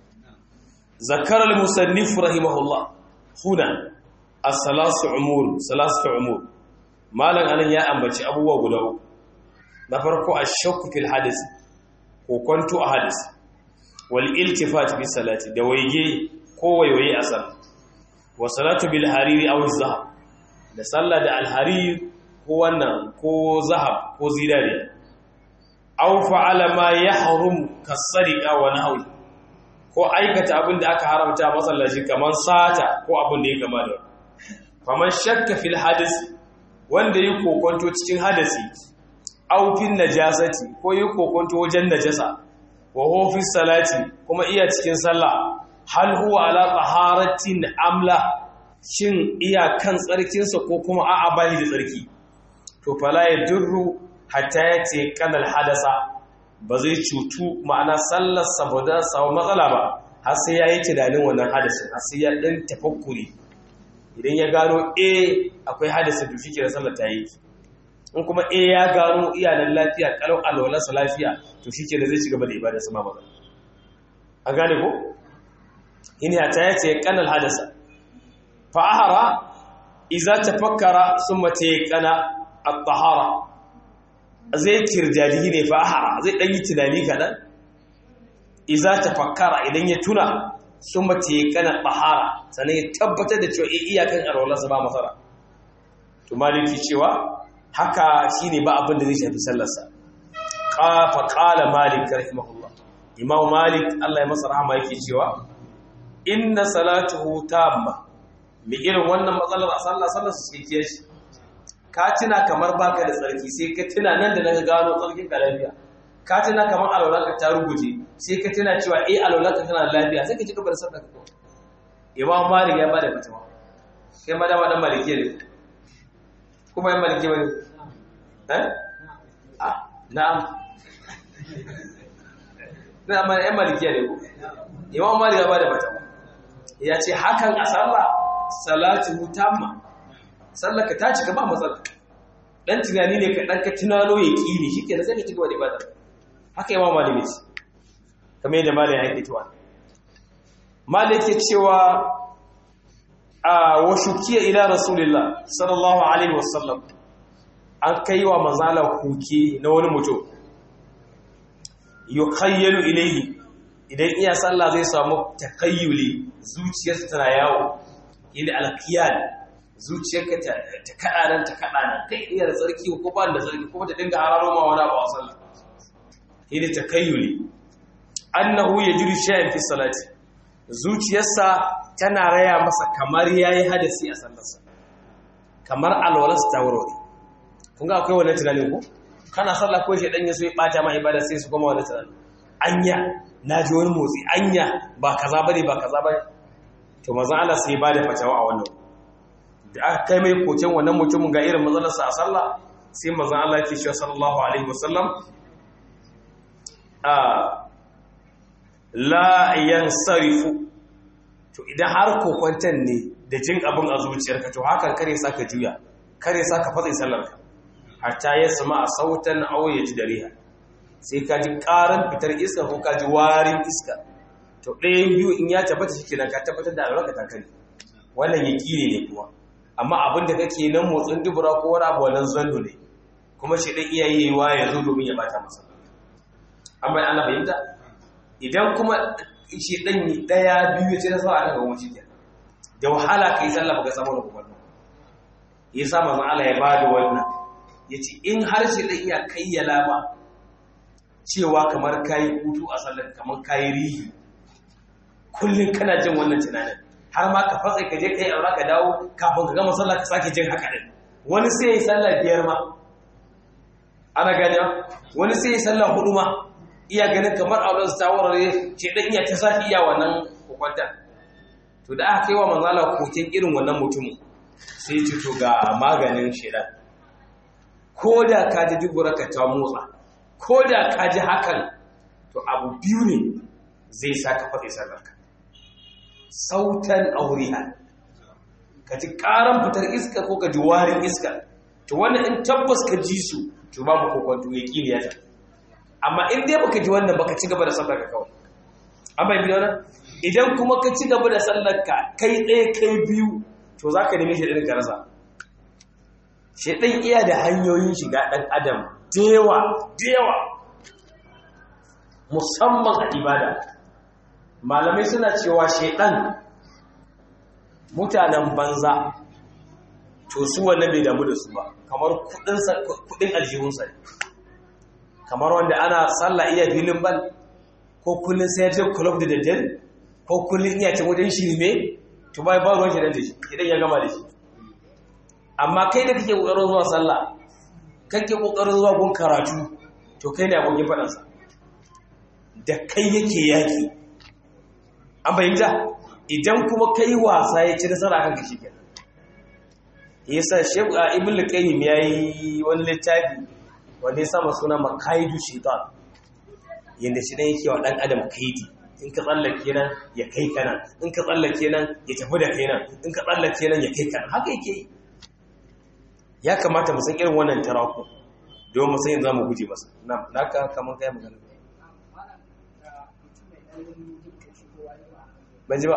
zakar al-musannif rahimahullah huna as-salasu umur salasu umur malan anan ya ambaci abubuwa guda uku na farko ash-shakku fil hadith ko kwanto a hadith wal iltifat bi salati da waige ko waiwaye a sallah wa salatu bil hariri aw zahab da sallah da al harir ko wannan ko zahab ko zinari aw fa'ala ma yahrum kasariqa wa nahwi ko aikata abin da aka haramta masallaci kaman sata ko abin da ya gama da faman shakka fil hadis wanda yi kokonto cikin hadasi aw fil najasati ko yi kokonto wajen najasa wa huwa fi salati kuma iya cikin sallah hal huwa ala taharatin amla shin iya kan tsarkinsa ko kuma a'a bai da tsarki to fala ya durru hatta ya ce kanal hadasa ba zai cutu ma'ana sallar saboda samu matsala ba har sai ya yi tunanin wannan hadasin har sai ya ɗan tafakkuri idan ya gano a akwai hadasin to shike da sallar ta yi in kuma a ya gano iyalan lafiya kalau alwalarsa lafiya to shike da zai ci gaba da ibada sama matsala an gane ko in ya ta yace kanal hadasa fa ahara idza tafakkara summa tayqana at-tahara zai kirjadi ne fa ahara zai dan yi tunani kadan idza tafakkara idan ya tuna summa tayqana tahara sanan ya tabbatar da cewa iyakan arwala sa ba masara to maliki cewa haka shine ba abin da zai shafi sallarsa qafa qala malik rahimahullah imam malik Allah ya masa rahama yake cewa inna salatuhu tamma mi irin wannan matsalar a sallah sallar su ke shi ka tuna kamar baka da tsarki sai ka tuna nan da nan gano tsarkin ka lafiya ka tuna kamar alwalanka ta ruguje sai ka tuna cewa eh alwalanka tana lafiya sai ka ci gaba da sallar ka imam malik ya bada fatawa kai ma dama dan maliki ne kuma yan maliki bane eh ah na'am na'am yan maliki ne ko imam malik ya bada fatawa ya ce hakan a sallah salatu tamma sallaka ta cika ba matsala dan tunani ne ka dan ka tunano ya kini shike da sai ka cigaba da ibada haka imam maliki ce kamar yadda malai ya yi tuwa malai yake cewa a wa shukiya ila rasulillah sallallahu alaihi wasallam an kai wa manzala kuke na wani mutum yukhayyalu ilayhi idan iya sallah zai samu takayyuli zuciyarsa tana yawo inda alqiyal zuciyarka ta ta kada nan ta kada nan kai iya da tsarki ko ba da tsarki ko ta dinga hararo ma wani abu a sallah inda takayyuli annahu yajidu shay'an fi salati zuciyarsa tana raya masa kamar yayi hadasi a sallarsa kamar alwalarsa ta warware kun ga akwai wannan tunanin ko kana sallah ko shi dan yaso ya bata ma ibada sai su goma wannan tunanin anya naji wani motsi anya ba kaza bane ba kaza bane to manzon Allah sai ya bada fatawa a wannan da aka kai mai koken wannan mutumin ga irin matsalarsa a sallah sai manzon Allah ya ce shi sallallahu alaihi wasallam a la yansarifu to idan har kokwantan ne da jin abin a zuciyarka to hakan kare sa ka juya kare sa ka fatsa sallarka hatta ya sama a sautan aw ya ji dariha sai ka ji karan fitar iska ko ka ji warin iska to ɗayan biyu in ya tabbata shi kenan ka tabbatar da albarka ta kare wannan yaqini ne kuma amma abin da kake nan motsin dubura ko wani abu wannan zando ne kuma shi dan iyaye yayi ya zo domin ya bata masa amma ana fahimta idan kuma shi dan daya biyu ce da sa a daga wuce kenan da wahala kai sallah baka samu da kuma yasa manzon Allah ya bada wannan yace in har shi dan iya kayyala ba cewa kamar kayi hutu a sallar kamar kayi rihi kullum kana jin wannan tunanin har ma ka fatsa ka je kai aura ka dawo kafin ka gama sallah ka sake jin haka din wani sai ya yi sallah biyar ma ana gani wani sai ya yi sallah hudu ma iya ganin kamar auren su tawarare ce dan iya ta sake iya wannan kokwantar to da aka kai wa manzala kokin irin wannan mutumin sai ce to ga maganin shedan ko da ka ji dubura ka ta motsa ko da ka ji hakan to abu biyu ne zai sa ka faɗi sallarka sautan auriha ka ji ƙaran fitar iska ko ka ji warin iska to wannan in tabbas ka ji su to babu kokonto ya ƙi ya amma in dai baka ji wannan baka ci gaba da sallarka kawai an bai biyo nan idan kuma ka ci gaba da sallarka kai ɗaya kai biyu to za ka nemi shi ɗin ka rasa shi ɗin iya da hanyoyin shiga ɗan adam dewa dewa musamman a ibada malamai suna cewa shaidan mutanen banza to su wannan bai damu da su ba kamar kudin aljihunsa ne kamar wanda ana sallah iya filin bal ko kullum sai je club da daddare ko kullum iya ce wajen shirme to bai ba ruwan shaidan da shi idan ya gama da shi amma kai da kake kokarin zuwa sallah kake kokarin zuwa gun karatu to kai ne abokin fadansa da kai yake yaki an fahimta idan kuma kai wasa ya ci nasara kan ka shikenan yasa shehu a ibn al-qayyim yayi wani littafi wanda ya sama suna makaidu shaitan yanda shi ne yake wa dan adam kaidi in ka tsallake nan ya kai kana in ka tsallake nan ya tafi da kai nan in ka tsallake nan ya kai kana haka yake yi ya kamata mu san irin wannan taraku don mu san yanzu mu guje masa na naka kaman kai magana ban ji ba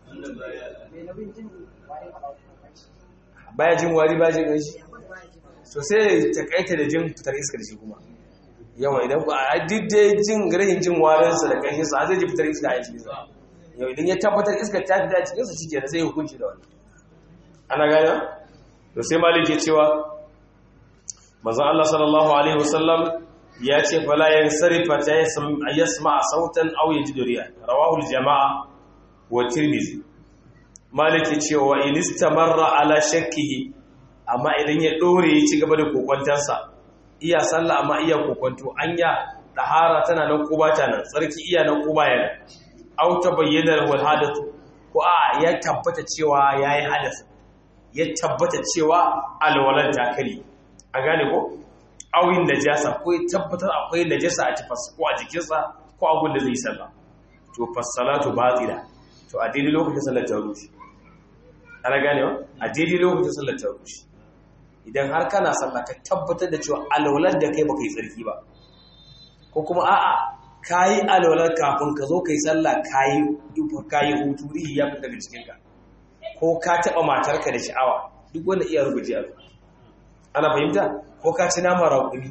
baya jin wari ba jin gashi so sai ta kaita da jin fitar iskar shi kuma yawa idan ba a didde jin rahin jin warinsa da kashin sa zai ji fitar iska a cikin sa yau idan ya tabbatar iskar ta fita a cikin sa shike da sai hukunci da wani ana gane to sai malik ya cewa manzon Allah sallallahu alaihi wasallam ya ce fala yansarifa ta yasma sautan aw yajidu riya rawahu al-jama'a wa tirmidhi malik ya ce wa in istamarra ala shakkihi amma idan ya dore ya ci gaba da kokwantansa iya sallah amma iya kokwanto anya dahara tana nan ko ba ta nan tsarki iya nan ko ba yana aw tabayyana wal hadath ko a ya tabbata cewa yayi hadath ya tabbata cewa alwalan takali a gane ko awin najasa ko ya tabbatar akwai najasa a tafas ko a jikinsa ko a da zai sallah to fassalatu batila to a daidai lokacin sallar ta rushe ana gane wa a daidai lokacin sallar ta rushe idan har kana sallah ka tabbatar da cewa alwalar da kai baka yi tsarki ba ko kuma a'a kayi alwalar kafin ka zo kai sallah kayi kayi hutu rihi ya fita daga cikinka ko ka taɓa matarka da sha'awa duk wanda iya rubuce a ana fahimta ko ka ci nama raƙumi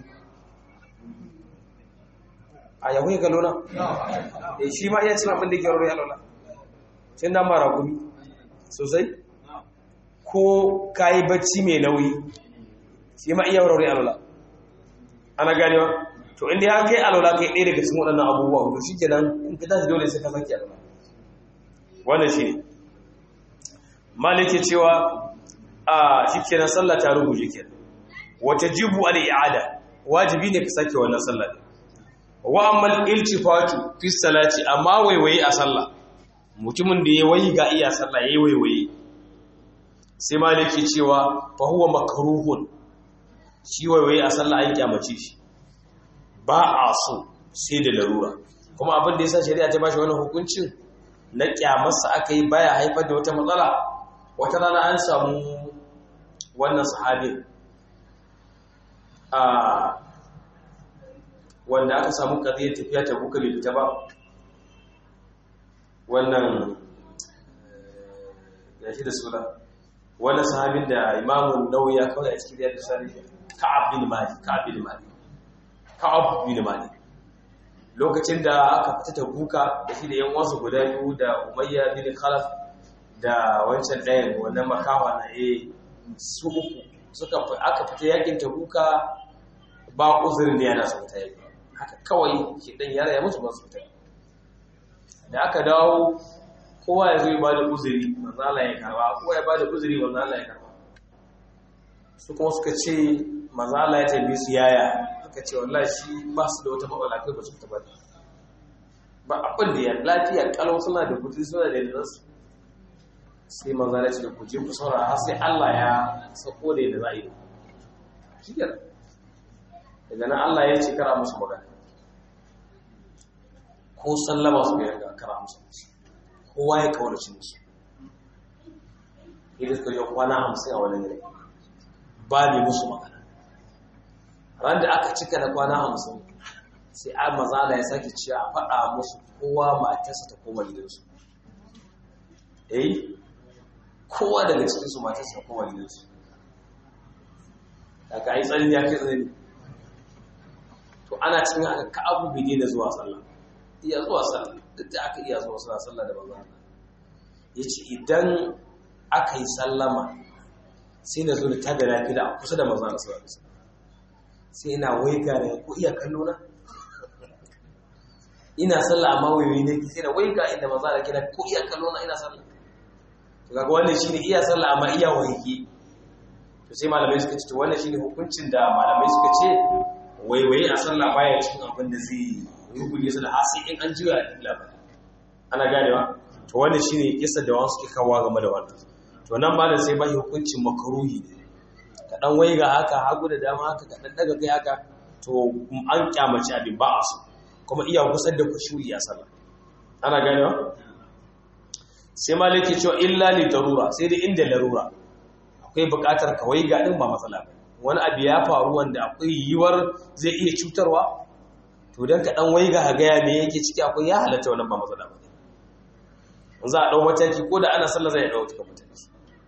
a yahu ya galona e shi ma iya cin abin da ke rarrai alola cin nama raƙumi sosai ko ka yi bacci mai nauyi shi ma iya rarrai alola ana ganewa to inda ya kai alola kai ɗaya daga cikin waɗannan abubuwa to shi kenan in ka tashi dole sai ka sake alola wannan shi ne malike cewa a shi kenan sallah ta rubuce kenan wata jibu al'ada wajibi ne ka sake wannan sallah wa ammal iltifatu fi salati amma waiwaye a sallah mutumin da ya wayi ga iya sallah yayi waiwaye sai maliki cewa fa huwa makruhun shi waiwaye a sallah an kyamace shi ba a so sai da larura kuma abin da yasa shari'a ta bashi wannan hukuncin na kyamarsa aka yi baya haifar da wata matsala wata rana an samu wannan sahabin wanda aka samu ƙaziyar tafiya ta buka bai fita ba wannan ya shi da suna wannan sahabin da imamun nauyi ya kawai a cikin yadda sani ka'ab bin mali ka'ab bin mali ka'ab bin mali lokacin da aka fita ta buka da shi da yan wasu guda biyu da umayya bin khalaf da wancan ɗayan wannan makawa na eh su uku suka aka fita yakin tabuka ba uzurin da yana su fita yaki haka kawai ke dan yara ya musu ba su fita da aka dawo kowa ya zo ya bada uzuri manzo Allah ya karba kowa ya bada uzuri manzo Allah ya karba su kuma suka ce manzo Allah ya tambaye su yaya aka ce wallahi shi ba su da wata matsala kai ba su fita ba ba abin da ya lafiya kalau suna da kudi suna da yanzu sai manzo Allah ya ce ku je ku saurara har sai Allah ya sako da yadda za a yi shi daga nan Allah ya ce kara musu magana ko sallama su ga yanga kara musu kowa ya kaurace musu idan suka yi kwana hamsin a wani gare ba ne musu magana ran da aka cika da kwana hamsin sai a maza da ya sake cewa a faɗa musu kowa matarsa ta koma gidansu eh kowa daga cikinsu matarsa ta koma gidansu daga ai tsarin ya kai tsanani to ana cikin haka ka abu bai daina zuwa sallah iya zuwa sallah duk da aka iya zuwa sallah sallah da banza ya ce idan aka yi sallama sai na zo da taga lafiya a kusa da maza na sallah sai ina waiga da ko iya kallo na ina sallah amma wayoyi ne sai na waiga inda maza da kina ko iya kallo na ina sallah to kaga wannan shine iya sallah amma iya waige to sai malamai suka ce to wannan shine hukuncin da malamai suka ce waiwaye a sallah baya cikin abin da zai rubuje su da hasi in an juya a kibla ba ana ganewa to wannan shine kisa da wasu suke kawo game da wannan to nan malam sai bai hukuncin makruhi ne ka dan waiga haka hagu da dama haka ka dan daga kai haka to an kyamaci abin ba a so kuma iya gusar da kushuri a sallah ana ganewa sai malik ya cewa illa li darura sai dai inda larura akwai buƙatar ka waiga din ba matsala ba wani abu ya faru wanda akwai yiwuwar zai iya cutarwa to don ka ɗan waiga a gaya me yake ciki akwai ya halatta wannan ba matsala ba za a ɗau mataki ko da ana sallah zai ɗau cikin mataki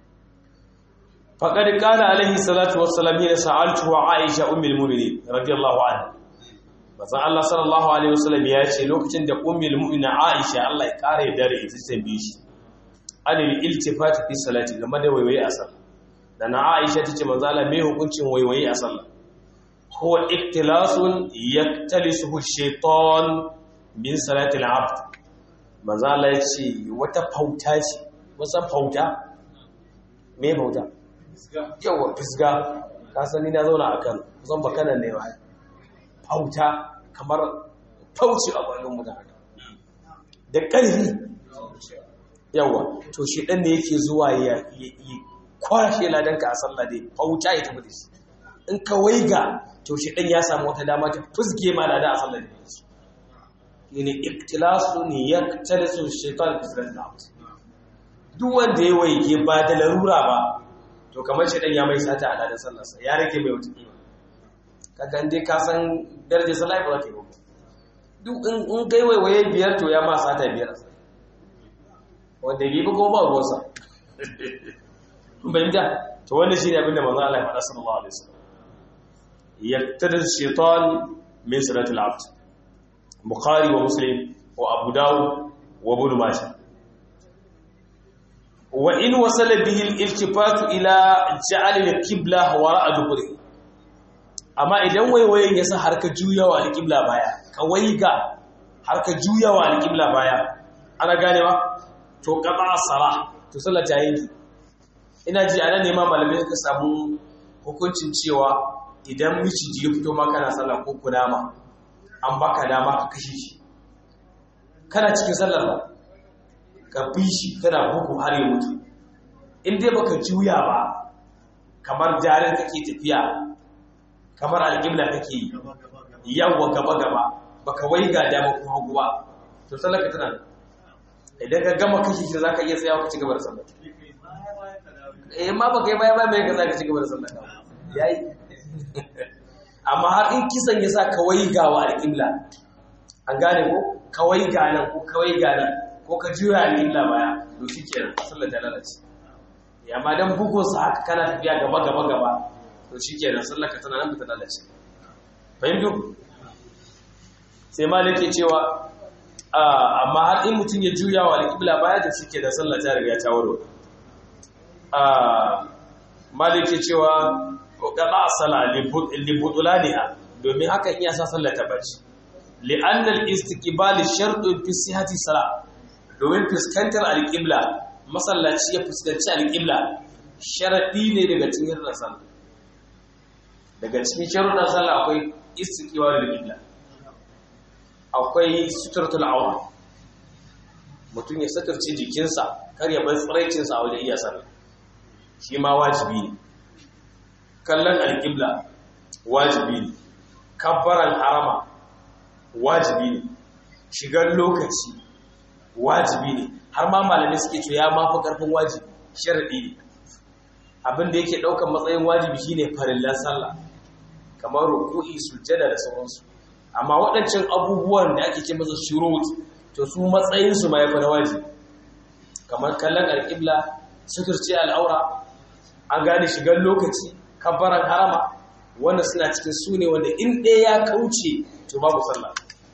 faƙar ƙala alaihi salatu wassalam yana sa'altu wa aisha ummul mu'minin radiyallahu anha bazan Allah sallallahu alaihi wasallam ya ce lokacin da ummul mu'minin aisha Allah ya ƙara ya dare ita tambaye shi anil iltifati fi salati game da waiwaye a sallah da na aisha ta ce manzala mai hukuncin waiwaye a sallah huwa iktilasun yaktalisuhu shaitan min salatil abd manzala ya ce wata fauta ce wasan fauta me fauta yawa fisga ka sani na zauna a kan kusan bakanan ne ba fauta kamar fauci a bayan mutane da ƙarfi yawa to shi ɗan ne yake zuwa ya kwashe ladanka a sallah dai fauta ya tafi da shi in ka waiga to shi ɗan ya samu wata dama ta fuske ma lada a sallah da shi ne iktilasu ne ya talisu shaitan fisran da duk wanda ya waige ba da larura ba to kamar shi ɗan ya mai sata a ladan sallarsa ya rage mai wata kima kaga dai ka san darajar sallah ba za ta yi ba duk in kai waiwaye biyar to ya ma sata biyar a sallah wanda bi kuma ba ruwansa bayyanta to wannan shine abinda manzo Allah ya faɗa sallallahu alaihi wasallam yaqtadi shaytan min salati al-abd bukhari wa muslim wa abu dawud wa ibn majah wa in wasala bihi al-iltifat ila ja'al al-qibla wara'a duburi amma idan waiwayen yasa har ka juyawa al-qibla baya ka waiga har ka juyawa al-qibla baya ana ganewa to qada sala to sallah ta yanki ina ji anan ne ma malamai suka samu hukuncin cewa idan miciji ya fito ma kana sallah ko kunama an baka dama ka kashe shi kana cikin sallar ba ka bi shi kana bugu har ya mutu in dai baka juya ba kamar jarin kake tafiya kamar alƙibla kake yi yawwa gaba gaba baka waiga dama ko hagu ba to sallar ka tana idan ka gama kashe shi zaka iya tsayawa ka ci gaba da sallar eh ma baka yi baya baya mai ka zaka ci gaba da sallar ka yayi amma har in kisan ya sa kawai ga wa alƙibla an gane ko kawai ga nan ko kawai ga nan ko ka juya alƙibla baya to shi kenan sallar ta lalace ya ma dan bugun sa haka kana tafiya gaba gaba gaba to shi kenan sallar ka tana nan ta lalace fahimtu sai malik ke cewa amma har in mutum ya juya wa alƙibla baya to shi kenan sallar ta riga ta warware malike cewa qada sala li butulaniha domin haka iya sa sallar ta bace li'anna al-istiqbal shartun fi sihhati salat domin fuskantar al-qibla masallaci ya fuskanci al-qibla sharadi ne daga cikin sallah daga cikin sharuɗan sallah akwai istiqbal al-qibla akwai sutratul awra mutum ya sakarci jikinsa kar ya bar tsiraicinsa a wajen iya sallah shi ma wajibi ne kallon alƙibla wajibi ne kabbaran harama wajibi ne shigar lokaci wajibi ne har ma malamai suke cewa ya mafi ƙarfin wajibi sharaɗi ne abin da yake ɗaukar matsayin wajibi shine farillan sallah kamar ruku'i sujjada da sauransu amma waɗancan abubuwan da ake ce masa shurut to su matsayinsu ma ya fi na wajibi kamar kallon alƙibla suturce al'aura an gane shigar lokaci kabbaran harama wanda suna cikin su ne wanda in ɗaya ya kauce to babu sallah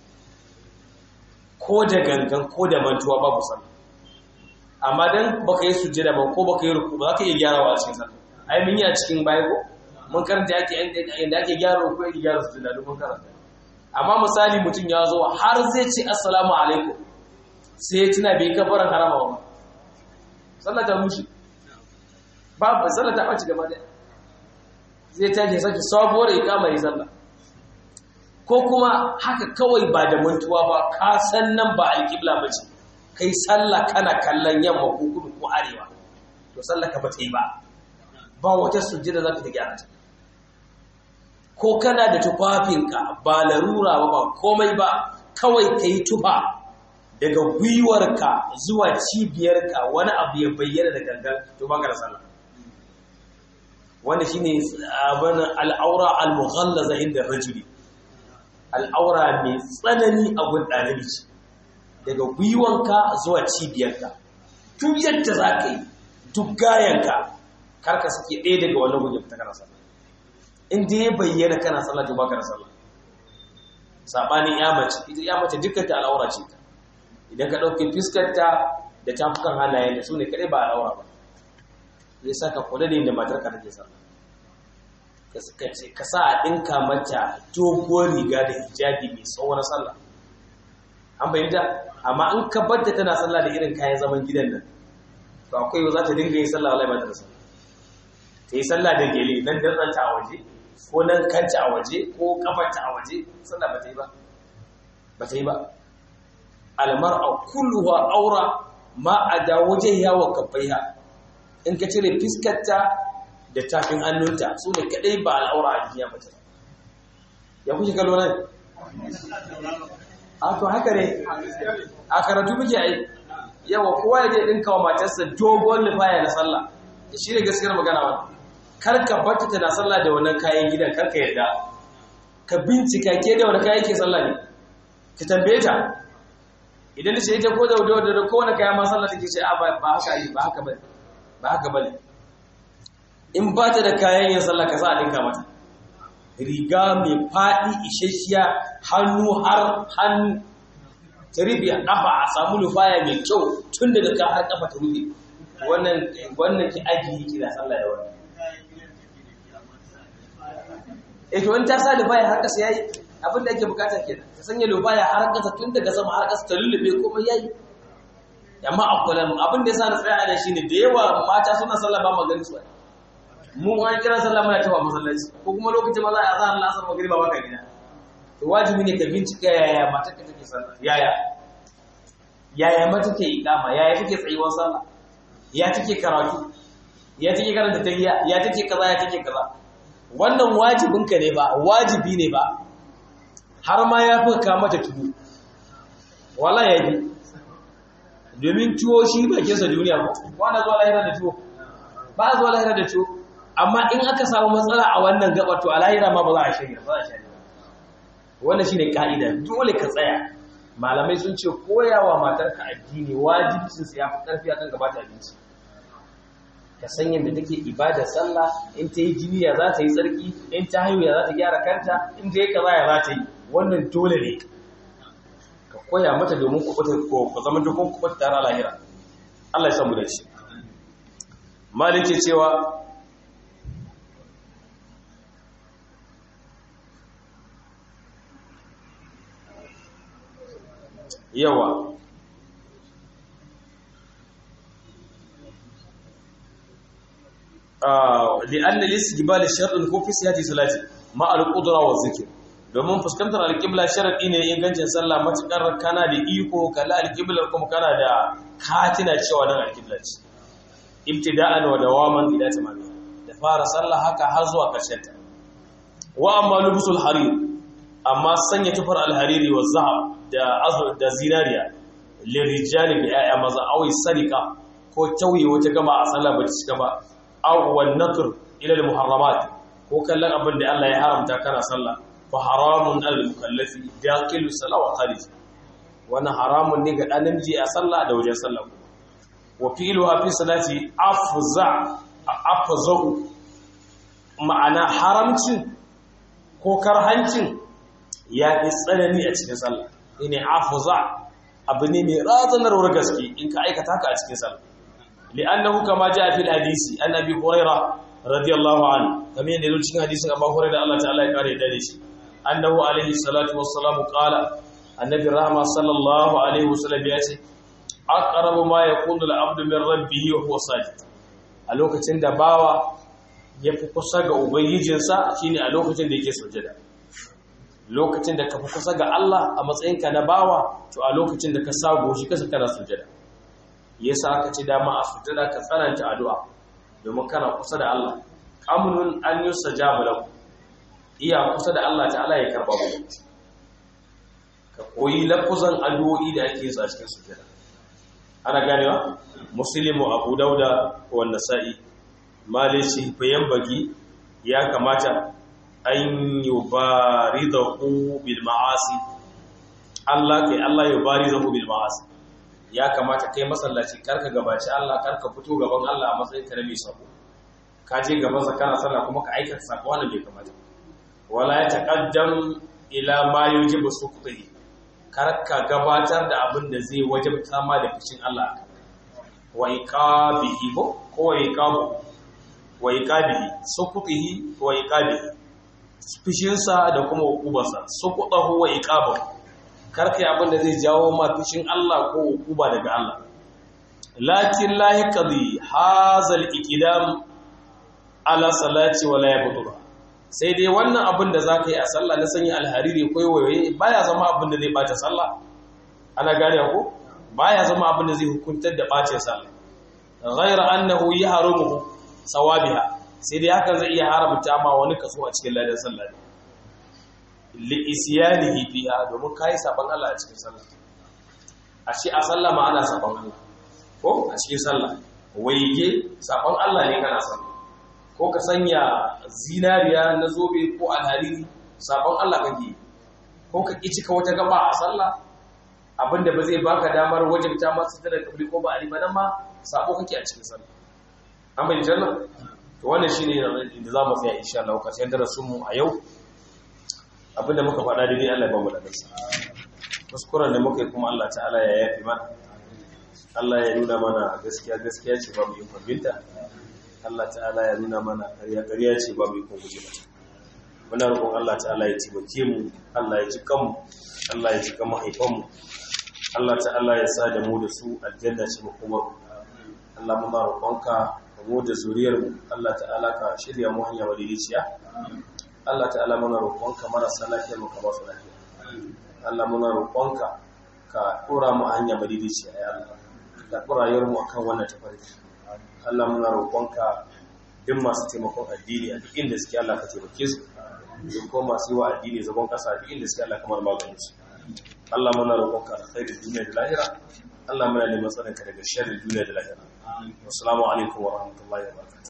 ko da gangan ko da mantuwa babu sallah amma dan baka yi sujjada ba ko baka yi ruku ba za ka iya gyarawa a cikin sallah ai mun yi a cikin baya ko mun karanta yake inda ake gyara ruku yake gyara sujjada duk mun karanta amma misali mutum ya zo har zai ce assalamu alaikum sai ya tuna bai kabbaran harama ba sallah ta mushi babu sallah ta ɓaci gaba ɗaya zai tashi sake sabuwar ikama yi sallah ko kuma haka kawai ba da mantuwa ba ka san nan ba alƙibla ba ce kai sallah kana kallon yamma ko kudu ko arewa to sallah ka ba ta yi ba ba wata sujjada za ka ta gyara ta ko kana da tufafinka ba larura ba ba komai ba kawai ka yi tufa daga gwiwarka zuwa cibiyarka wani abu ya bayyana da gangan to ba ka da sallah wanda shi ne abin al'aura al-mughallaza inda rajuli al'aura mai tsanani a gun ɗalibi ce daga gwiwanka zuwa cibiyarka duk yadda za ka yi duk gayanka karka suke ɗaya daga wani gun ya fita kana sallah in dai ya bayyana kana sallah to baka da sallah sabanin ya mace ita ya mace dukkan ta al'aura ce ta idan ka ɗauke fiskarta da tafukan hannayen da su ne kaɗai ba al'aura ba zai sa ka kula da yin da matarka take sallah ka sa a ɗinka mata doguwar riga da hijabi mai tsawon sallah an bayyanta amma in ka barta tana sallah da irin kayan zaman gidan nan to akwai za ta dinga yin sallah wallahi ba ta da sallah ta yi sallah da gele nan dantsanta a waje ko nan kanta a waje ko kafarta a waje sallah ba ta yi ba ba ta yi ba almar'a kulluha aura ma a da wajen yawa kafaiha in ka cire fiskarta da tafin hannunta su ne kadai ba al'aura a jiya mace ya kuke kallo nan a to haka ne a karatu muke ai yawa kowa ya je dinka wa matarsa dogon lifaya na sallah shi ne gaskiyar magana ba kar ka bata tana sallah da wannan kayan gidan kar ka yarda ka bincika ke da wani kayan ke sallah ne ka tambaye ta idan da ce ita ko da wadda da kowane kayan ma sallah take ce a ba haka yi ba haka bane ba haka bane in ba ta da kayan yin sallah ka sa a dinka mata riga mai faɗi isasshiya hannu har hannu ta rufe a ƙafa a samu lufaya mai kyau tun daga ka har ƙafa ta rufe wannan wannan ki ajiye ki da sallah da wannan eh to in ta sa lufaya har ƙasa yayi abin da ake bukata kenan ta sanya lufaya har ƙasa tun daga sama har ƙasa ta lullube komai yayi amma akwalan abin da yasa na tsaya da shine da yawa mata suna sallah ba magana su mu an kira sallah muna tawa masallaci ko kuma lokacin maza a zahar lasar magriba baka gida to wajibi ne ka bincika yaya matar ka take sallah yaya yaya mata take iqama yaya take tsayuwar sallah ya take karatu ya take karanta tahiyya ya take kaza ya take kaza wannan wajibin ka ne ba wajibi ne ba har ma ya fi ka mata tudu wala ya bi domin tuwo shi bakinsa duniya ba wanda zuwa lahira da tuwo ba zuwa lahira da tuwo amma in aka samu matsala a wannan gaba to a lahira ma ba za a shirya ba za a shirya wannan shine ka'ida dole ka tsaya malamai sun ce koyawa matarka addini wajibcin sa yafi karfi akan gabata abinci ka san yadda take ibada sallah in ta yi jini ya za ta yi tsarki in ta haihu ya za ta gyara kanta in ta yi kaza ya za ta yi wannan dole ne ka koya mata domin kuɓuta ko ku zama dukkan kuɓuta tare a lahira Allah ya samu da shi malike cewa yawa لأن الاستقبال شرط ko fi siyati salati ma al-qudra wa zikr domin fuskantar al-qibla sharadi ne ingancin sallah matukar kana da iko kala al-qibla kuma kana da katina cewa dan al-qibla ce ibtida'an wa dawaman ila tamami da fara sallah haka har zuwa karshen ta wa amma lubsul harir amma sanya tufar al-hariri wa zahab da azur da zinariya lirijali bi ayya maza awi sarika ko tauye wata gama a sallah ba ta cika ba awwal natr ila al-muharramat ko kallon abin da Allah ya haramta kana sallah fa haramun al-mukallafi daqilu salat wa kharij wannan haramun ne ga dan namiji a sallah da wajen sallah wa fi'luha fi salati afza afza ma'ana haramcin ko karhancin ya fi tsanani a cikin sallah ne afza abu ne mai razanarwar gaske in ka aikata ka a cikin sallah لأنه كما جاء في الحديث عن أبي هريرة رضي الله عنه كما يقول في حديث أبي هريرة الله تعالى قال يدرس أنه عليه الصلاة والسلام قال النبي الرحمة صلى الله عليه وسلم يأتي أقرب ما يكون العبد من ربه وهو ساجد a lokacin da bawa ya fi kusa ga ubangijinsa shine a lokacin da yake sujada lokacin da ka fi kusa ga Allah a matsayinka na bawa to a lokacin da ka sago shi kasa kana sujada yasa aka ci dama a sujada ka tsananta addu'a domin kana kusa da Allah amnun an yusajabu lahu iya kusa da Allah ta'ala ya karba mu ka koyi lafuzan addu'o'i da ake yi a cikin sujada ana ganewa muslimu abu dauda wa nasa'i malishi fayan bagi ya kamata an yubaridahu bil ma'asi Allah kai Allah yubaridahu bil ma'asi ya kamata kai masallaci karka gabaci Allah karka fito gaban Allah a matsayin ka na mai sako ka je gaban sa kana sallah kuma ka aikata sako wannan bai kamata wala ya taqaddam ila ma yujibu suqtihi karka gabatar da abin da zai wajabta ma da fishin Allah wa iqabihi ko wa iqabu wa iqabihi suqtihi wa iqabihi fishin sa da kuma hukubarsa suqtahu wa iqabahu karka abin da zai jawo ma fishin Allah ko hukuba daga Allah lakin la yaqdi hazal iqdam ala salati wala yabtura sai dai wannan abin da zaka yi a sallah na sanya alhariri ko waye baya zama abin da zai bata sallah ana gane ko baya zama abin da zai hukuntar da bacin sallah ghayra annahu yahrumu sawabiha sai dai hakan zai iya haramta ma wani kaso a cikin ladan sallah li'isyanihi fiha domin kai saban Allah a cikin sallah ashe a sallah ma ana saban Allah ko a cikin sallah waige saban Allah ne kana sallah ko ka sanya zinariya na zobe ko alhariri saban Allah kake ko ka kici ka wata gaba a sallah abinda ba zai baka damar wajibta ma su da kabri ko ba ali ba nan ma sabo kake a cikin sallah an bai janna to wannan shine inda zamu tsaya insha Allah karshen darasin mu a yau abinda muka faɗa daidai Allah ya ba mu da nasa kuskuren da muka yi kuma Allah ta'ala ya yafi mana Allah ya nuna mana gaskiya gaskiya ce ba mu yi kwabinta Allah ta'ala ya nuna mana ƙarya ƙarya ce ba mu yi kwabinta mata muna roƙon Allah ta'ala ya taimake mu Allah ya ji kanmu Allah ya ji kan mahaifanmu Allah ta'ala ya sa da mu da su aljanna ce makomar Allah muna roƙonka mu da zuriyar mu Allah ta'ala ka shirya mu hanya madidiciya Allah ta'ala muna roƙonka marasa lafiyar mu ka ba su lafiya Allah muna roƙonka ka ɗora mu a hanya madidiciya ya Allah ka ɗora rayuwar mu akan wannan tafarki Allah muna roƙonka duk masu taimakon addini a duk inda suke Allah ka taimake su duk ko masu yi wa addini zagon ƙasa duk inda suke Allah kamar maganin su Allah muna roƙonka alkhairin duniya da lahira Allah muna neman tsarinka daga sharrin duniya da lahira assalamu alaikum wa rahmatullahi wa barakatuh